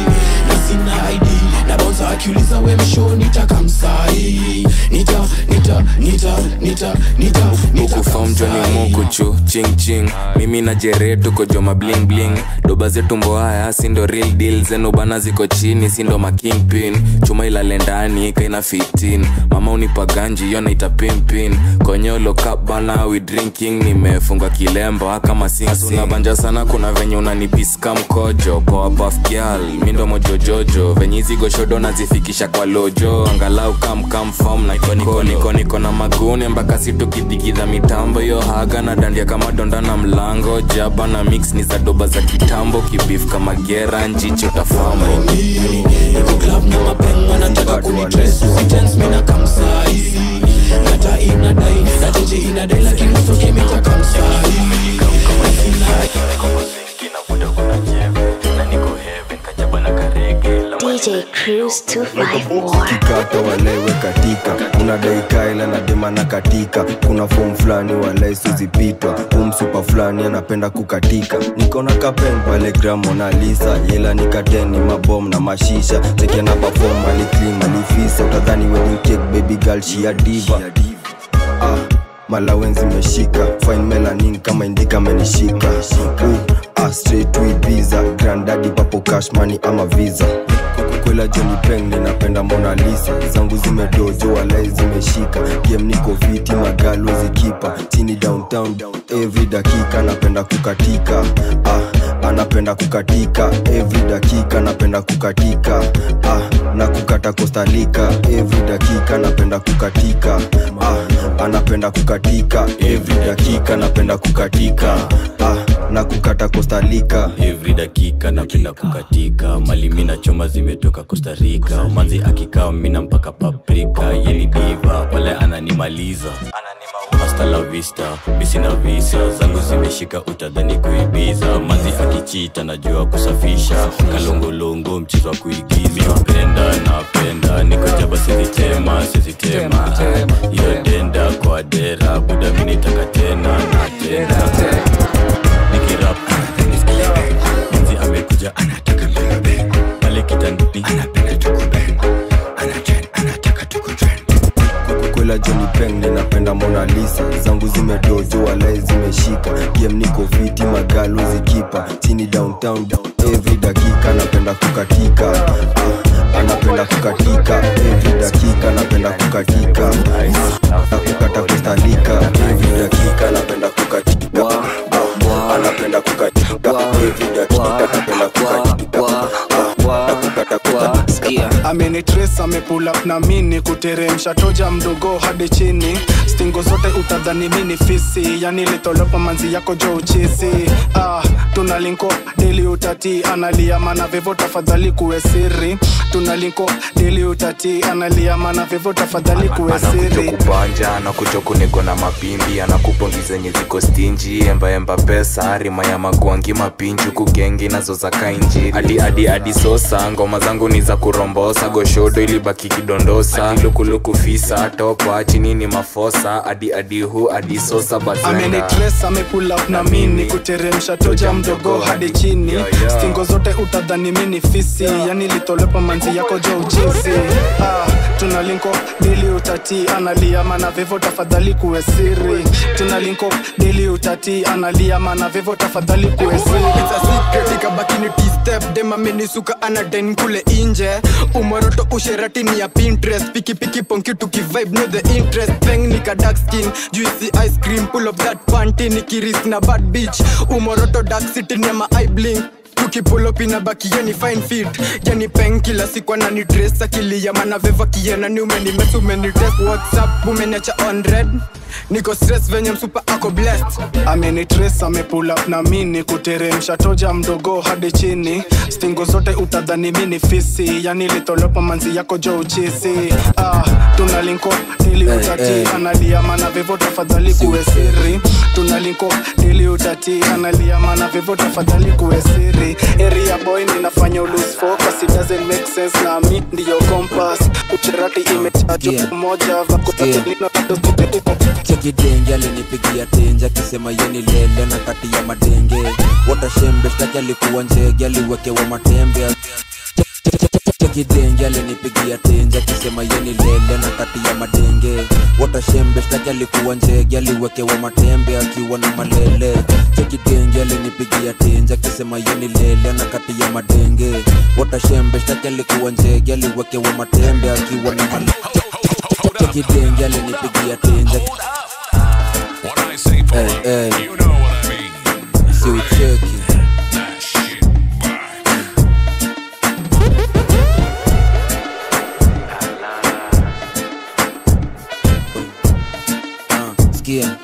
na sina id na bonza akiuliza we msho nita kamsai nita nita nita nita nita nita ukufam joni mukuchu ching ching mimi na jere tuko joma bling bling doba zetu mboaya sindo real deal zenu bana ziko chini sindo makingpin chuma ilale ndani kaina 15 mama unipa ganji yo naita pimpin konyolo cup bana we drinking nimefunga kilemba kama sinabanja sana kuna venye unanipiska mkojo poa puff girl mindo mojojojo venye hizi goshodo nazifikisha kwa lojo angalau kamkamfam na niko niko niko na maguni mpaka situkidhigidha mitambo yo haga na dandia kama donda na mlango jaba na mix ni za doba za kitambo kibif kama gera njicho tafama niko club na mapeng wanataka kunitrace usitense mina kamsai data inadai na tenje inadai lakini usoke mita kamsai na sina DJ Cruise 254. kikata walewe katika unadai kaila na dema na katika kuna fom fulani walai suzipitwa umsupa fulani anapenda kukatika nikona kapen pale gramonalisa yela nikateni mabom na mashisha chekiana pafom aliclean alifisa utadhani wedding cake baby girl shia diva ah, malawenzi meshika fine melanin kama indika amenishika uh, ah, straight with visa grandadi papo cash money ama visa kwela joni peng ninapenda mona lisa zangu zimedojo walai zimeshika game niko viti magalo zikipa chini downtown every dakika napenda kukatika ah, anapenda kukatika every dakika napenda kukatika ah, na kukata kostalika every dakika napenda kukatika ah, anapenda kukatika every dakika napenda kukatika ah, na kukata kostalika every dakika napenda kukatika mali mina choma zimetoka kostarika manzi akikaa mina mpaka paprika yeni diva pale ananimaliza hasta la vista misina visa zangu zimeshika utadhani kuibiza manzi akichita najua kusafisha kalongolongo mchezo wa kuigiza penda napenda nikojaba sizitema sizitema iyo denda kwa dera buda minitaka tena na tena nikirap manzi amekuja anataka mbebe pale kitandani anapenda tukube anachen anataka tukutren kwela joni peng ninapenda mona lisa zangu zimedojo walai zimeshika game niko fiti magalo zikipa chini downtown every dakika napenda kukatika ah, anapenda kukatika every dakika napenda kukatika na kukata kustalika every dakika napenda kukatika ah, anapenda kukatika every dakika napenda kukatika ah, na kukata kustalika amenitres amepull up na mini kuteremsha toja mdogo hadi chini stingo zote utadhani mini fisi yani litolopa manzi yako jo uchisi ah, tuna linko deli utati analia mana vevo tafadhali kuwe siri tuna linko deli utati analia mana vevo tafadhali kuwe anakuja siri kubanja anakuja kuniko na mapimbi anakupongi zenye ziko stinji embaemba pesa rima ya magwangi mapinju kugengi nazo za kainjiri hadi hadi hadi sosa ngoma zangu ni za kurombosa goshodo ilibaki kidondosa hadi lukuluku fisa topa chini ni mafosa hadi hadi hu hadi sosa bazenga amenitres amepull up na mini kuteremsha toja mdogo hadi chini stingo zote utadhani mini fisi yani litolepa manzi yako jo uchizi ah, tuna linko dili utati analia mana vevo tafadhali kuwe siri tuna linko dili utati analia mana vevo tafadhali kuwe siri ikabakini tstep demamenisuka anaden kule inje umoroto usheratini ya pinterest pikipiki ponki tukivibe no the interest peng nika dark skin juicy ice cream pull up that panty nikiris na bad beach umoroto dark city ni ma eye blink tukipulopina baki yani fine fit yani peng kila siku anani dress akili ya mana veva kiena ni umenimes umenites whatsapp umeniacha on red niko stress venye msupa ako blessed amenitres amepull up na mini kuteremsha toja mdogo hadi chini stingo zote utadhani mini fisi yani litolopa manzi yako jo uchisi ah, tuna linko dili utati eh. analia mana vevo tafadhali kuwe siri tuna linko dili utati analia mana vevo tafadhali kuwe siri area boy ninafanya ulose focus it doesn't make sense na mi ndiyo compass ucherati imechajwa moja vakotelino chekidenge alinipigia tenje akisema yeni lele na kati ya madenge watashembe shtaki alikuwa njege aliwekewa matembe chekidenge alinipigia tenje akisema yeni lele na kati ya madenge watashembe shtaki alikuwa njege aliwekewa matembe akiwa na malele chekidenge alinipigia tenje akisema yeni lele na kati ya madenge watashembe shtaki alikuwa njege aliwekewa matembe akiwa na malele chekidenge alinipigia tenje Hey, hey. Si ucheki Sikia.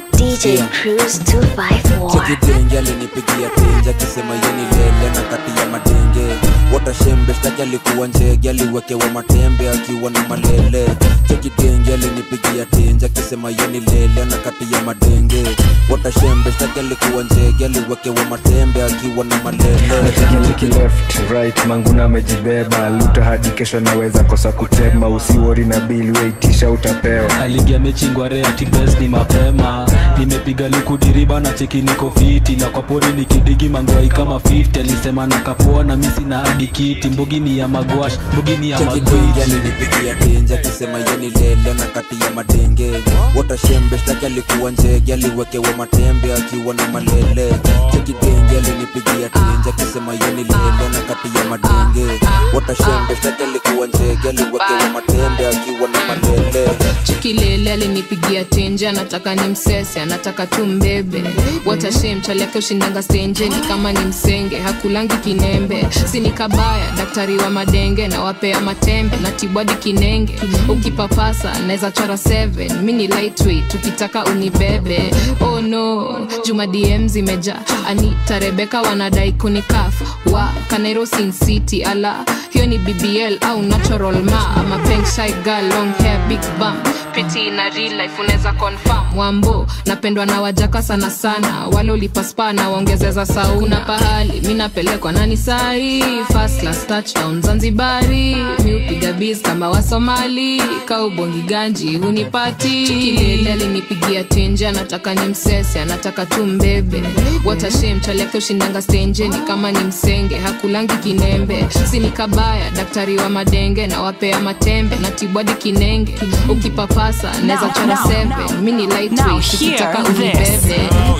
DJ Cruise 254. chekidenge alinipigia tenje akisema yeni lele na kati ya madenge watashembe shtaki alikuwa njege aliwekewa matembe akiwa na malele chekidenge alinipigia tenje akisema yeni lele na kati ya madenge watashembe shtaki alikuwa njege aliwekewa matembe akiwa na malele Nachekiliki left right manguna amejibeba luta hadi kesho naweza kosa kutema usiwori na bili weitisha utapewa aligia mechi ngware atibes ni mapema nimepiga likudiriba na cheki niko fiti na kwa pori nikidigi mangwai kama 50 alisema nakapoa na misi na hadi kiti mbugi ni ya magwash mbugi ni ya chekidenge magwiti alinipigia tenje akisema yeni lele na kati ya madenge watashembe shtaki alikuwa njege aliwekewa matembe akiwa na malele chekidenge alinipigia tenje akisema yeni lele na kati ya madenge watashembe shtaki alikuwa njege aliwekewa matembe akiwa na malele chikilele alinipigia tenje anataka ni msese anataka tu mbebe watashem chali yake ushindanga stenjeni kama ni msenge hakulangi kinembe sini kabaya daktari wa madenge na wapea matembe na tibwadi kinenge ukipapasa naweza chora 7 mi ni lightweight ukitaka unibebe oh no juma dm zimeja anita rebeka wanadai kunikaf wa kanairo sin city ala hiyo ni bbl au natural ma ama peng shy girl long hair big bum piti na real life unaweza confirm wambo napendwa na wajaka sana sana wale ulipaspa na waongezeza sauna pahali mi napelekwa nani sahi first class touchdown zanzibari mi upiga biz kama wasomali kaubongi ganji hunipati chikilele alinipigia tenje anataka ni msese anataka tu mbebe watashem chali yake ushindanga stenjeni kama ni msenge hakulangi kinembe sini kabaya daktari wa madenge na wapea matembe na tibwadi kinenge ukipapasa naweza chora 7 mi ni lightweight ukitaka unibebe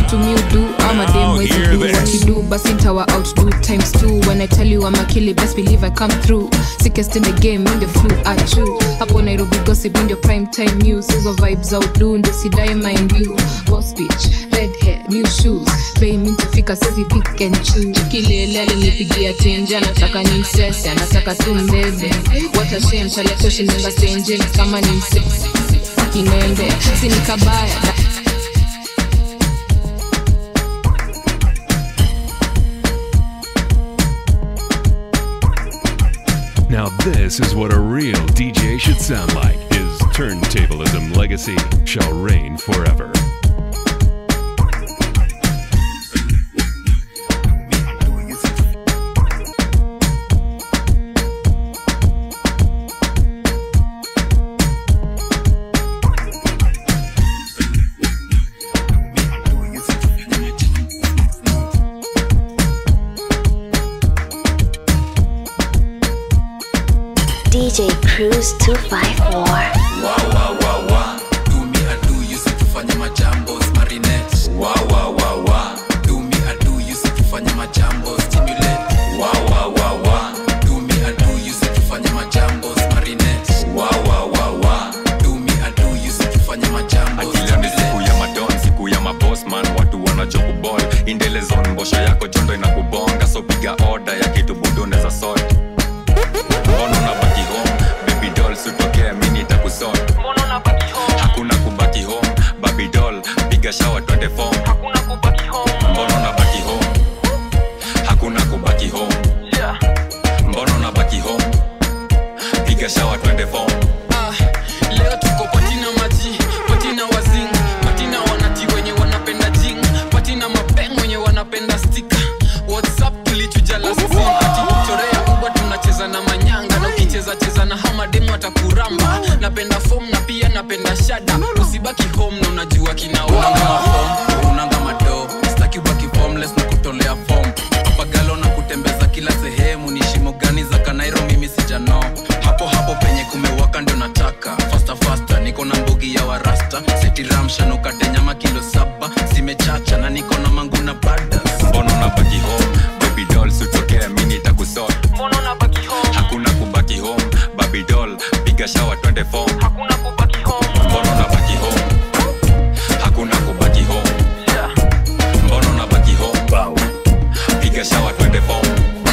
vitu mi udu ama dem wezi hear do this. what you do basi ntawa outdo times two when i tell you I'm a killer best believe i come through sickest in the game in the flu achu hapo nairobi gossip in the prime time news hizo vibes outdo ndo sidai mind you boss bitch red hair new shoes bei mi ntafika sisi pick and choose kilele alinipigia tenje anataka ni msese anataka tu mbebe watashem chaletoshinanga stenje ni kama ni msese kinembe sini kabaya Now, this is what a real DJ should sound like. His turntablism legacy shall reign forever. DJ Cruise 254. tufanye majambo marinette wa wa wa wa do me a do you say tufanye majambo stimulate wa wa wa wa do me a do you say tufanye majambo marinette wa wa wa wa do me a do you say tufanye majambo akileo ni siku ya madon siku ya mabosman watu wanachokubol indelezon mbosho yako chondo inakubonga so piga oda ya kitu budoneza sot mbona unabaki home baby doll sutokea mini takusot hakuna kubaki home baby doll piga shawa twende fom mbona unabaki home hakuna kubaki home mbona unabaki home piga shawa twende fom Ah, leo tuko patina maji patina wazing patina wanati wenye wanapenda jing patina mapeng wenye wanapenda stika whatsapp tulichuja last scene ati chorea uba tunacheza na manyanga na ukicheza cheza na hamademu atakuramba napenda fom na pia napenda shada usibaki home na unajua kinaonanga mafom unanga mado staki ubaki formless na kutolea fom papagalo na kutembeza kila sehemu ni shimo gani za kanairo mimi sijano hapo hapo penye kumewaka ndio nataka fasta fasta niko na mbugi ya warasta setiramshanukate nyama kilo saba zimechacha na niko na mangu na bada mbona unabaki home baby doll sutokea mini takusot hakuna kubaki home baby doll piga shawa twende fom mbona unabaki home hakuna kubaki home mbona unabaki home piga shawa twende fom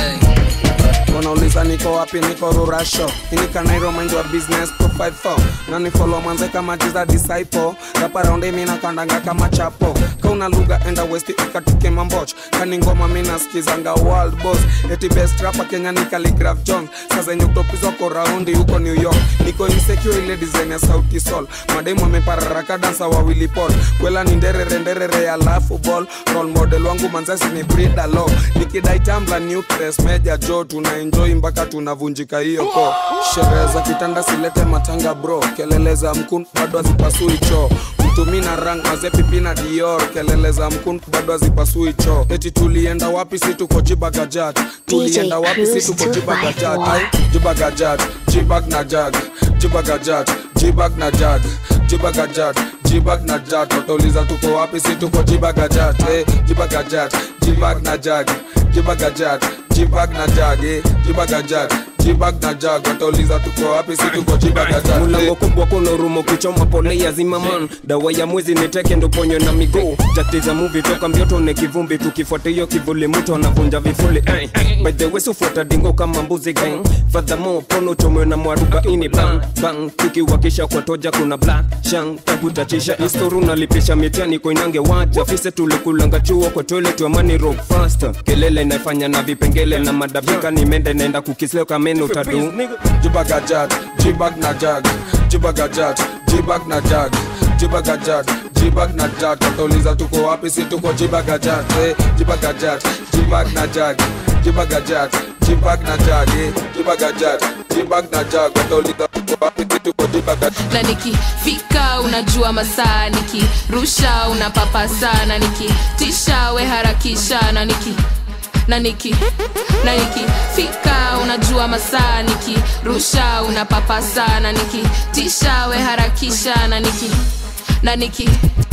wanauliza niko wapi niko rurasho inikanairo mind wa business profile 4 na nifolo mwanze kama jiza disciple raparaundi mina kandanga kama chapo kauna lugha enda west ikatuke mamboch kani ngoma mina skizanga world boss eti best rapa kenya ni Khaligraph john saa zenye kutopizwa ko raundi huko new york niko insecure ile design ya sauti sol mademu amepararaka dansa wawili pol kwela ni nderere nderere alafu ball role model wangu manzasi ni brida lo nikidai tambla nucleus meja jo tuna enjoy mpaka tunavunjika hiyo ko sherehe za kitanda silete matanga bro kelele za mkun bado hazipasui choo mtumi na rang maze pipi na dior kelele za mkun bado hazipasui choo eti tulienda wapi si tuko jibagajat tulienda wapi si tuko jibagajat ai jibagajat jibag na jag jibagajat jibag na jag jibagajat jibag na jag watauliza tuko wapi si tuko jibagajat eh, jibagajat jibag na jag jibagajat jibag na jag eh, jibagajat jibag na jag watauliza tuko wapi si tuko jibagajat mulango kubwa kuna urumo kichoma pole ya zimaman dawa ya mwezi niteke ndo ponyo na miguu tatiza muvi toka mbioto ne kivumbi tukifuata hiyo kivuli mtu anavunja vifuli eh. by the way sufuata dingo kama mbuzi gang fadhamo pono chomwe na mwarubaini bang bang tukiwakisha kwa toja kuna black shang takutachisha istoru nalipisha mitani koinange waja fise tulikulanga chuo kwa toilet wa money rock faster kelele inafanya na vipengele na madabika nimenda inaenda kukisleo kameno tadu jibagajat jibag na jag jibagajat jibag na jag jibagajat jibag na jag watauliza tuko wapi si tuko jibagajat eh, jibagajat jibag na jag jibagajat jibag na jag eh, jibagajat jibag na jag watauliza tuko wapi si tuko jibagajat na nikifika unajua masaa nikirusha unapapa sana nikitisha we harakisha na niki na niki na nikifika unajua masaa nikirusha unapapa sana nikitisha we harakisha na niki na niki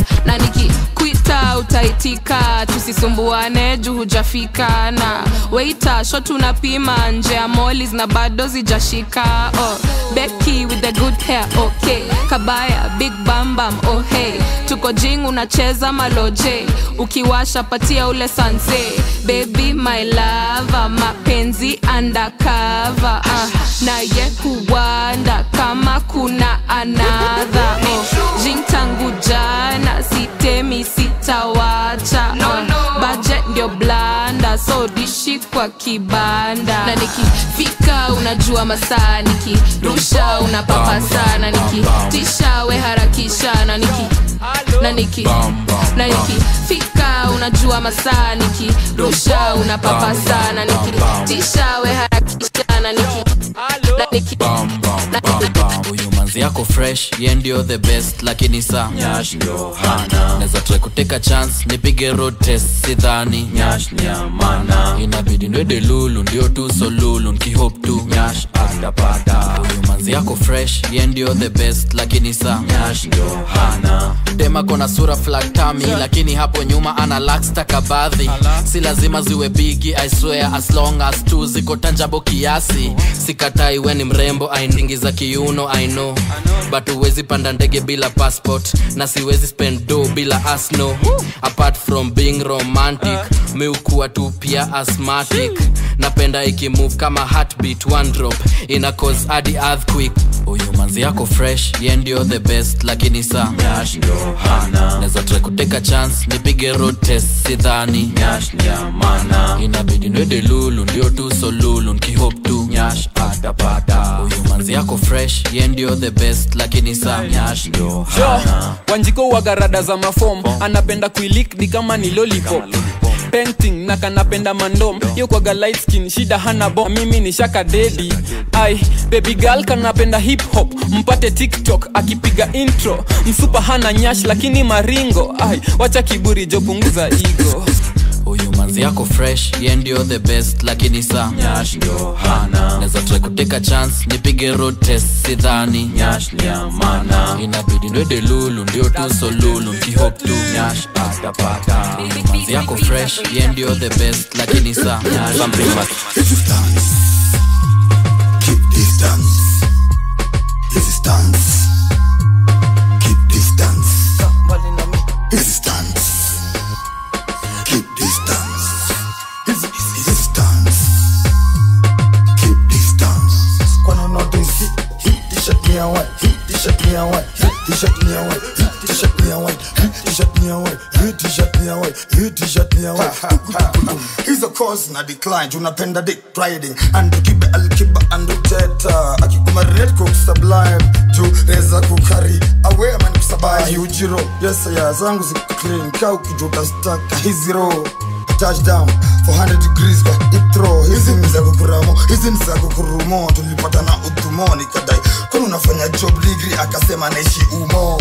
na nikikwita utaitika tusisumbuane juu hujafika na weita shot unapima nje ya molis na bado zijashika oh, beki with the good hair okay kabaya big bambam oh hey tuko jing unacheza maloje ukiwasha patia ule sanse baby my lava mapenzi undercover uh, naye huwanda kama kuna anadha oh, jing tangu jana sitemi sitawacha no, no. budget ndio blanda so dishi kwa kibanda na nikifika unajua masaa nikirusha unapapasa na nikitisha we harakisha na niki na niki na nikifika unajua masaa nikirusha unapapasa na nikitisha we harakisha na niki na niki na niki huyu manzi yako fresh ye ndio the best lakini sa Nyash ndio hana. naweza try kuteka chance nipige road test sidhani Nyash ni amana. inabidi ndwede lulu ndio tu so lulu nkihop tu Nyash atapata. huyu manzi yako fresh ye ndio the best lakini sa Nyash ndio hana. dem ako na sura flaktami lakini hapo nyuma ana lakstakabadhi si lazima ziwe bigi i swear as long as tu ziko tanjabo kiasi sikatai we ni mrembo ainingiza kiuno i know but huwezi panda ndege bila passport na siwezi spend do bila asno apart from being romantic mi ukuwa tu pia asthmatic napenda ikimove kama heartbeat one drop ina cause hadi earthquake huyu manzi yako fresh ye ndio the best lakini sa Nyash ndio hana. naweza try kuteka chance nipige road test sidhani Nyash ni amana. inabidi ndwede lulu ndio tu so lulu nkihop tu Nyash atapata. huyu manzi yako fresh ye ndio the best lakini sa Nyash ndio Yo, hana. wanjiko wagarada za mafom anapenda kuilik ni kama ni lollipop painting na kanapenda mandom yo kwaga light skin shida hana bom mimi ni shaka dedi ai baby girl kanapenda hip hop mpate tiktok akipiga intro msupa hana nyash lakini maringo ai wacha kiburi jo punguza igo huyu manzi yako fresh ye ndio the best lakini sa Nyash ndio hana. naweza try kuteka chance nipige road test sidhani Nyash ni amana. inabidi ndwede lulu ndio tu so lulu nkihop tu Nyash atapata. huyu manzi yako fresh ye ndio the best lakini sa Something must Resistance. Keep distance. Resistance. Keep distance. Resistance. Keep distance. Resistance. Keep distance. Kwani notice hit, hit t-shirt me a white, hit t-shirt me a white, hit t-shirt me a white, hit t-shirt me a white, hit t-shirt me a white, hit t-shirt me a white, hit t-shirt me a white. Hizo cause na decline, tunapenda dick riding, and kibe alkiba and uteta, akikuma red cook sublime, juu reza kukari, aware man kusabai, ujiro, yes ya zangu ziko clean, kau kijuta staka, hizi roll touchdown 400 degrees kwa itro hizi ni za kukuramo hizi ni za kukurumo tulipata na utumo nikadai kwani unafanya job degree akasema naishi umo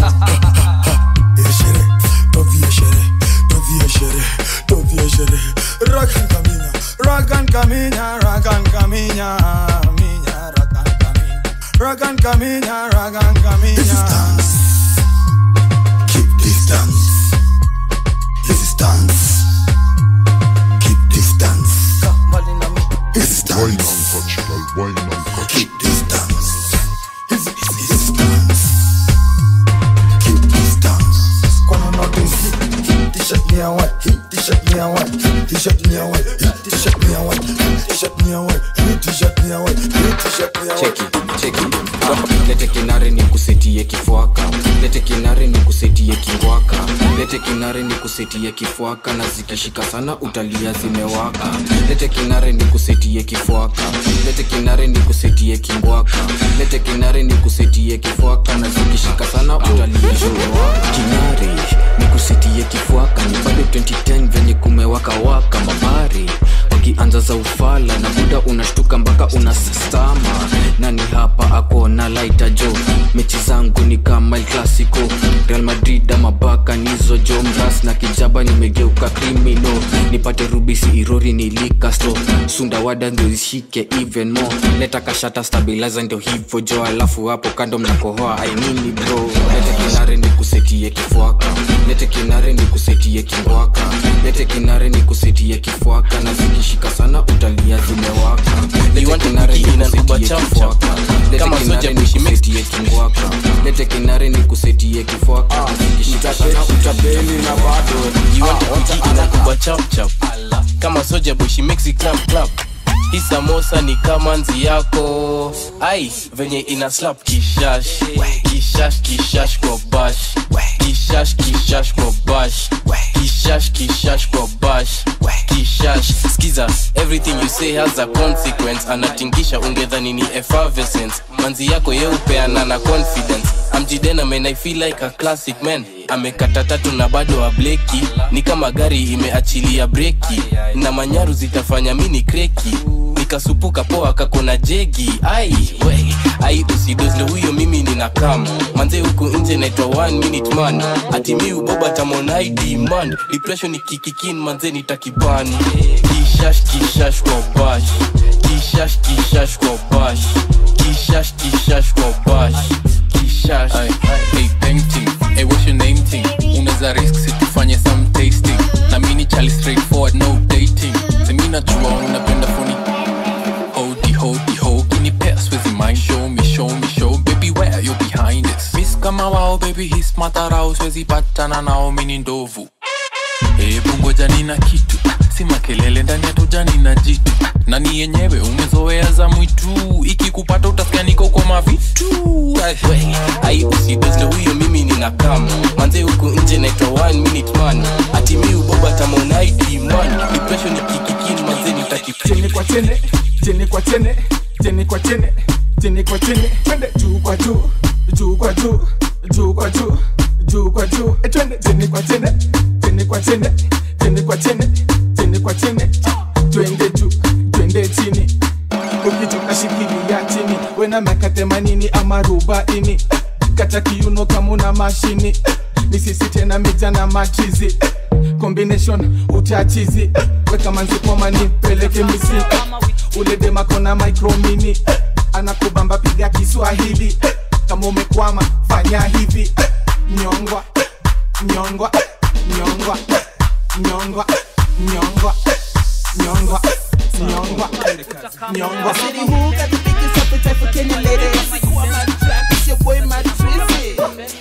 Eshere, tovie shere, tovie shere, tovie shere. Rakan kaminya, rakan kaminya, rakan kaminya, minya, rakan kaminya, rakan kaminya, rakan kaminya. Resistance, keep distance. Resistance. Keep distance. Resistance. Keep distance. Resistance. Keep distance. Kwani notice hit t-shirt me a white, hit t-shirt me a white, hit t-shirt me a white, hit t-shirt me a white, hit t-shirt me a white, hit t-shirt me a white, hit t-shirt me a white. cheki cheki lete kinare ni kusetie kifwaka lete kinare ni kusetie kingwaka lete kinare ni kusetie kifwaka na zikishika sana utalia zimewaka lete kinare ni kusetie kifwaka lete kinare ni kusetie kingwaka lete kinare ni kusetie kifwaka na zikishika sana utalia zimewaka kinare ni kusetie kifwaka ni bado 2010 venye kumewaka waka mabari zikianza za ufala na buda unashtuka mpaka unastama nani hapa ako na laita jo mechi zangu ni kama El clasico real madrid ama baka nizo jo mras na kijaba nimegeuka krimino nipate rubisi irori nilikasto sundawada ndio ishike even more leta kashata stabilizer ndio hivyo jo alafu hapo kando mnakohoa ainini bro lete kinare ni kusetie kifwaka lete kinare ni kusetie kingwaka lete kinare ni kusetie kifwaka na zikishika sana utalia zimewaka lete kinare ni kusetie kifwaka lete kinare ni kusetie kingwaka lete kinare ni kusetie kifwaka na zikishika sana utalia na bado inakuba chapchap kama soja boy she makes it clap clap hii samosa ni kama nzi yako ai venye ina slap kishash kishash kishash kwa bash kishash kishash kwa bash kishash kishash kwa bash kishash skiza everything you say has a consequence anatingisha ungedhani ni effervescence manzi yako yeupeana na confidence amjidena man i feel like a classic man amekata tatu na bado ableki ni kama gari imeachilia breki na manyaru zitafanya mini kreki nikasupuka poa kakona jegi ai we ai usidozle huyo mimi nina kam manze huku nje naitwa one minute man ati mi uboba tamonai demand depression ikikikin manze nitakibani kishash kishash kwa bash kishash kishash kwa bash kishash kishash kwa bash kishash Ay, hey, painting. Hey, what's your name thing? Unaweza risk si tufanye some tasting. Na mini chali straightforward, no dating. Semi najua unapenda phony. Hodi, hodi, ho, kini pass with your mind. Show me, show me, show baby where you're behind it. Miss kama wao baby his matarao siwezi patana nao mini ndovu. Hebu ngoja nina kitu si makelele ndani ya toja nina jitu na ni yenyewe umezoea za mwitu ikikupata utasikia niko kwa mavitu We, ai usidozle huyo mimi nina kam manze huku nje naitwa one minute man ati mi uboba tamonai demand depression ikikikin manze nitaki chini kwa chini chini kwa chini chini kwa chini chini kwa chini twende juu kwa juu juu kwa juu juu kwa juu juu kwa juu Eh, twende chini kwa chini chini kwa chini chini kwa chini chini kwa chini twende juu twende chini ukitoka shikilia chini wena miaka themanini ama arobaini kata kiuno kama una mashini ni sisi tena mija na machizi combination utachizi weka manzi pomani peleke misi ule demakona micromini anakubamba piga kiswahili kama umekwama fanya hivi nyongwa nyongwa nyongwa nyongwa nyongwa nyongwa nyongwa nyongwa I said, who got the biggest appetite for Kenny ladies? Kwa my track, it's your boy Mad Trizzy.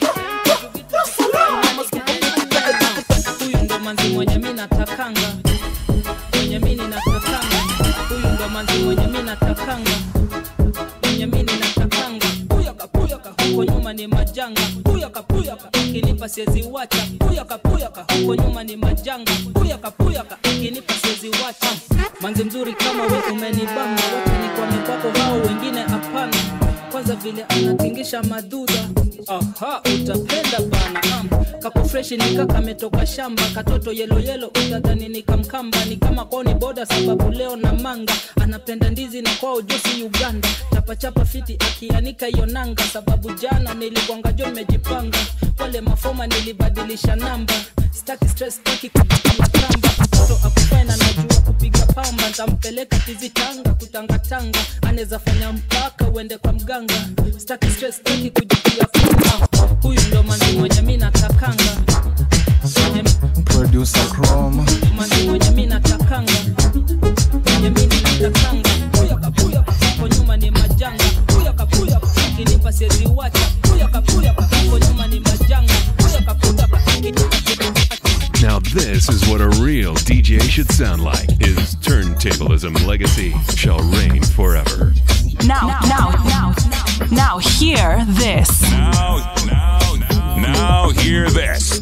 huyu ndo manzi mwenye mi natakanga mwenye mi ninatakanga huyu ndo manzi mwenye mi natakanga mwenye mi ninatakanga puyaka puyaka huko nyuma ni majanga puyaka puyaka akinipa siezi wacha puyaka puyaka huko nyuma ni majanga puyaka puyaka akinipa siezi wacha manzi mzuri kama we umenibamba wote ni kwa mikwako hao wengine hapana kwanza vile anatingisha madudha aha utapenda bana um, kako freshi nika kametoka shamba katoto yelo yelo utadhani nikamkamba ni kama koni boda sababu leo na manga anapenda ndizi na kwao josi uganda chapachapa fiti akianika hiyo nanga sababu jana nilikuanga jo nimejipanga wale mafoma nilibadilisha namba staki stress staki kujikia kamba mtoto akufena najua kupiga pamba ntampeleka tizi tanga kutangatanga anaweza fanya mpaka uende kwa mganga staki stress staki kujikia kamba huyu ndo manzi mwenye mi natakanga mwenye producer chrome manzi mwenye mi natakanga mwenye mi ninatakanga puyaka puyaka hapo nyuma ni majanga puyaka puyaka akinipa siezi wacha puyaka puyaka hapo nyuma ni majanga puyaka puyaka Now, this is what a real DJ should sound like. His turntablism legacy shall reign forever. Now, now, now, now, hear this. Now, now, now, now hear this.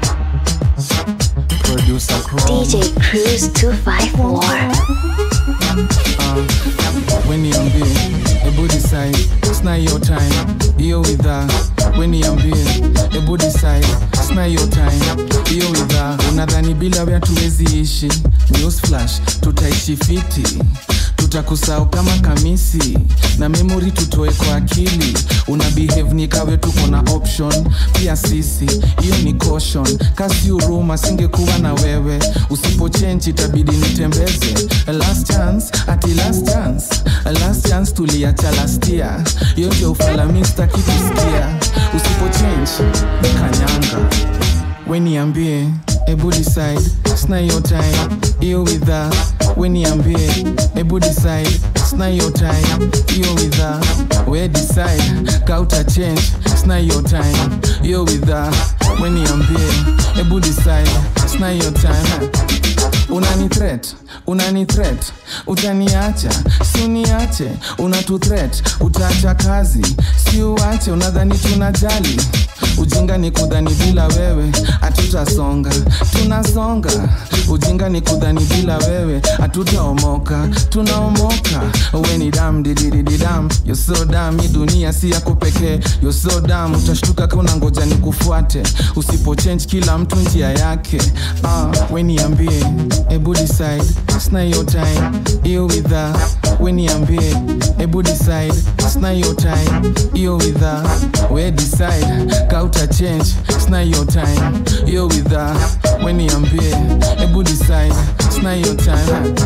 producer chrome DJ Cruise 254. uh, weniambie ebu decide sna your time hiyo widha weniambie ebu decide sna your time hiyo widha unadhani bila wea tuwezi ishi news flash tutaishi fiti tutakusahau kama kamisi na memori tutoe kwa akili una behave ni kawe tuko na option pia sisi hiyo ni caution kasi huruma singekuwa na wewe usipochenji itabidi nitembeze last chance ati last chance last chance tuliacha lastia hiyo ndio ufalamista kikusikia usipochange kanyanga weniambie ebu decide sna your time hiyo widha weniambie ebu decide sna your time hiyo widha we decide kauta change sna your time hiyo widha weniambie ebu decide sna your time unani threat unani threat utaniacha si uniache unatu threat utaacha kazi si uache unadhani tunajali ujinga ni kudhani bila wewe hatutasonga tunasonga ujinga ni kudhani bila wewe hatutaomoka tunaomoka we ni dam dididididam yo so dam hii dunia si yako pekee yo so dam utashtuka kauna ngoja ni kufuate usipochange kila mtu njia yake uh, we niambie ebu decide sna your time hiyo widha we niambie ebu decide sna your time hiyo widha we decide kauta change sna your time hiyo widha we niambie ebu decide sna your time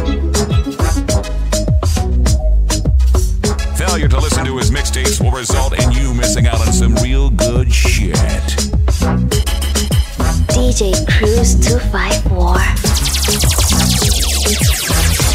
Failure to listen to his mixtapes will result in you missing out on some real good shit. DJ Cruise 254.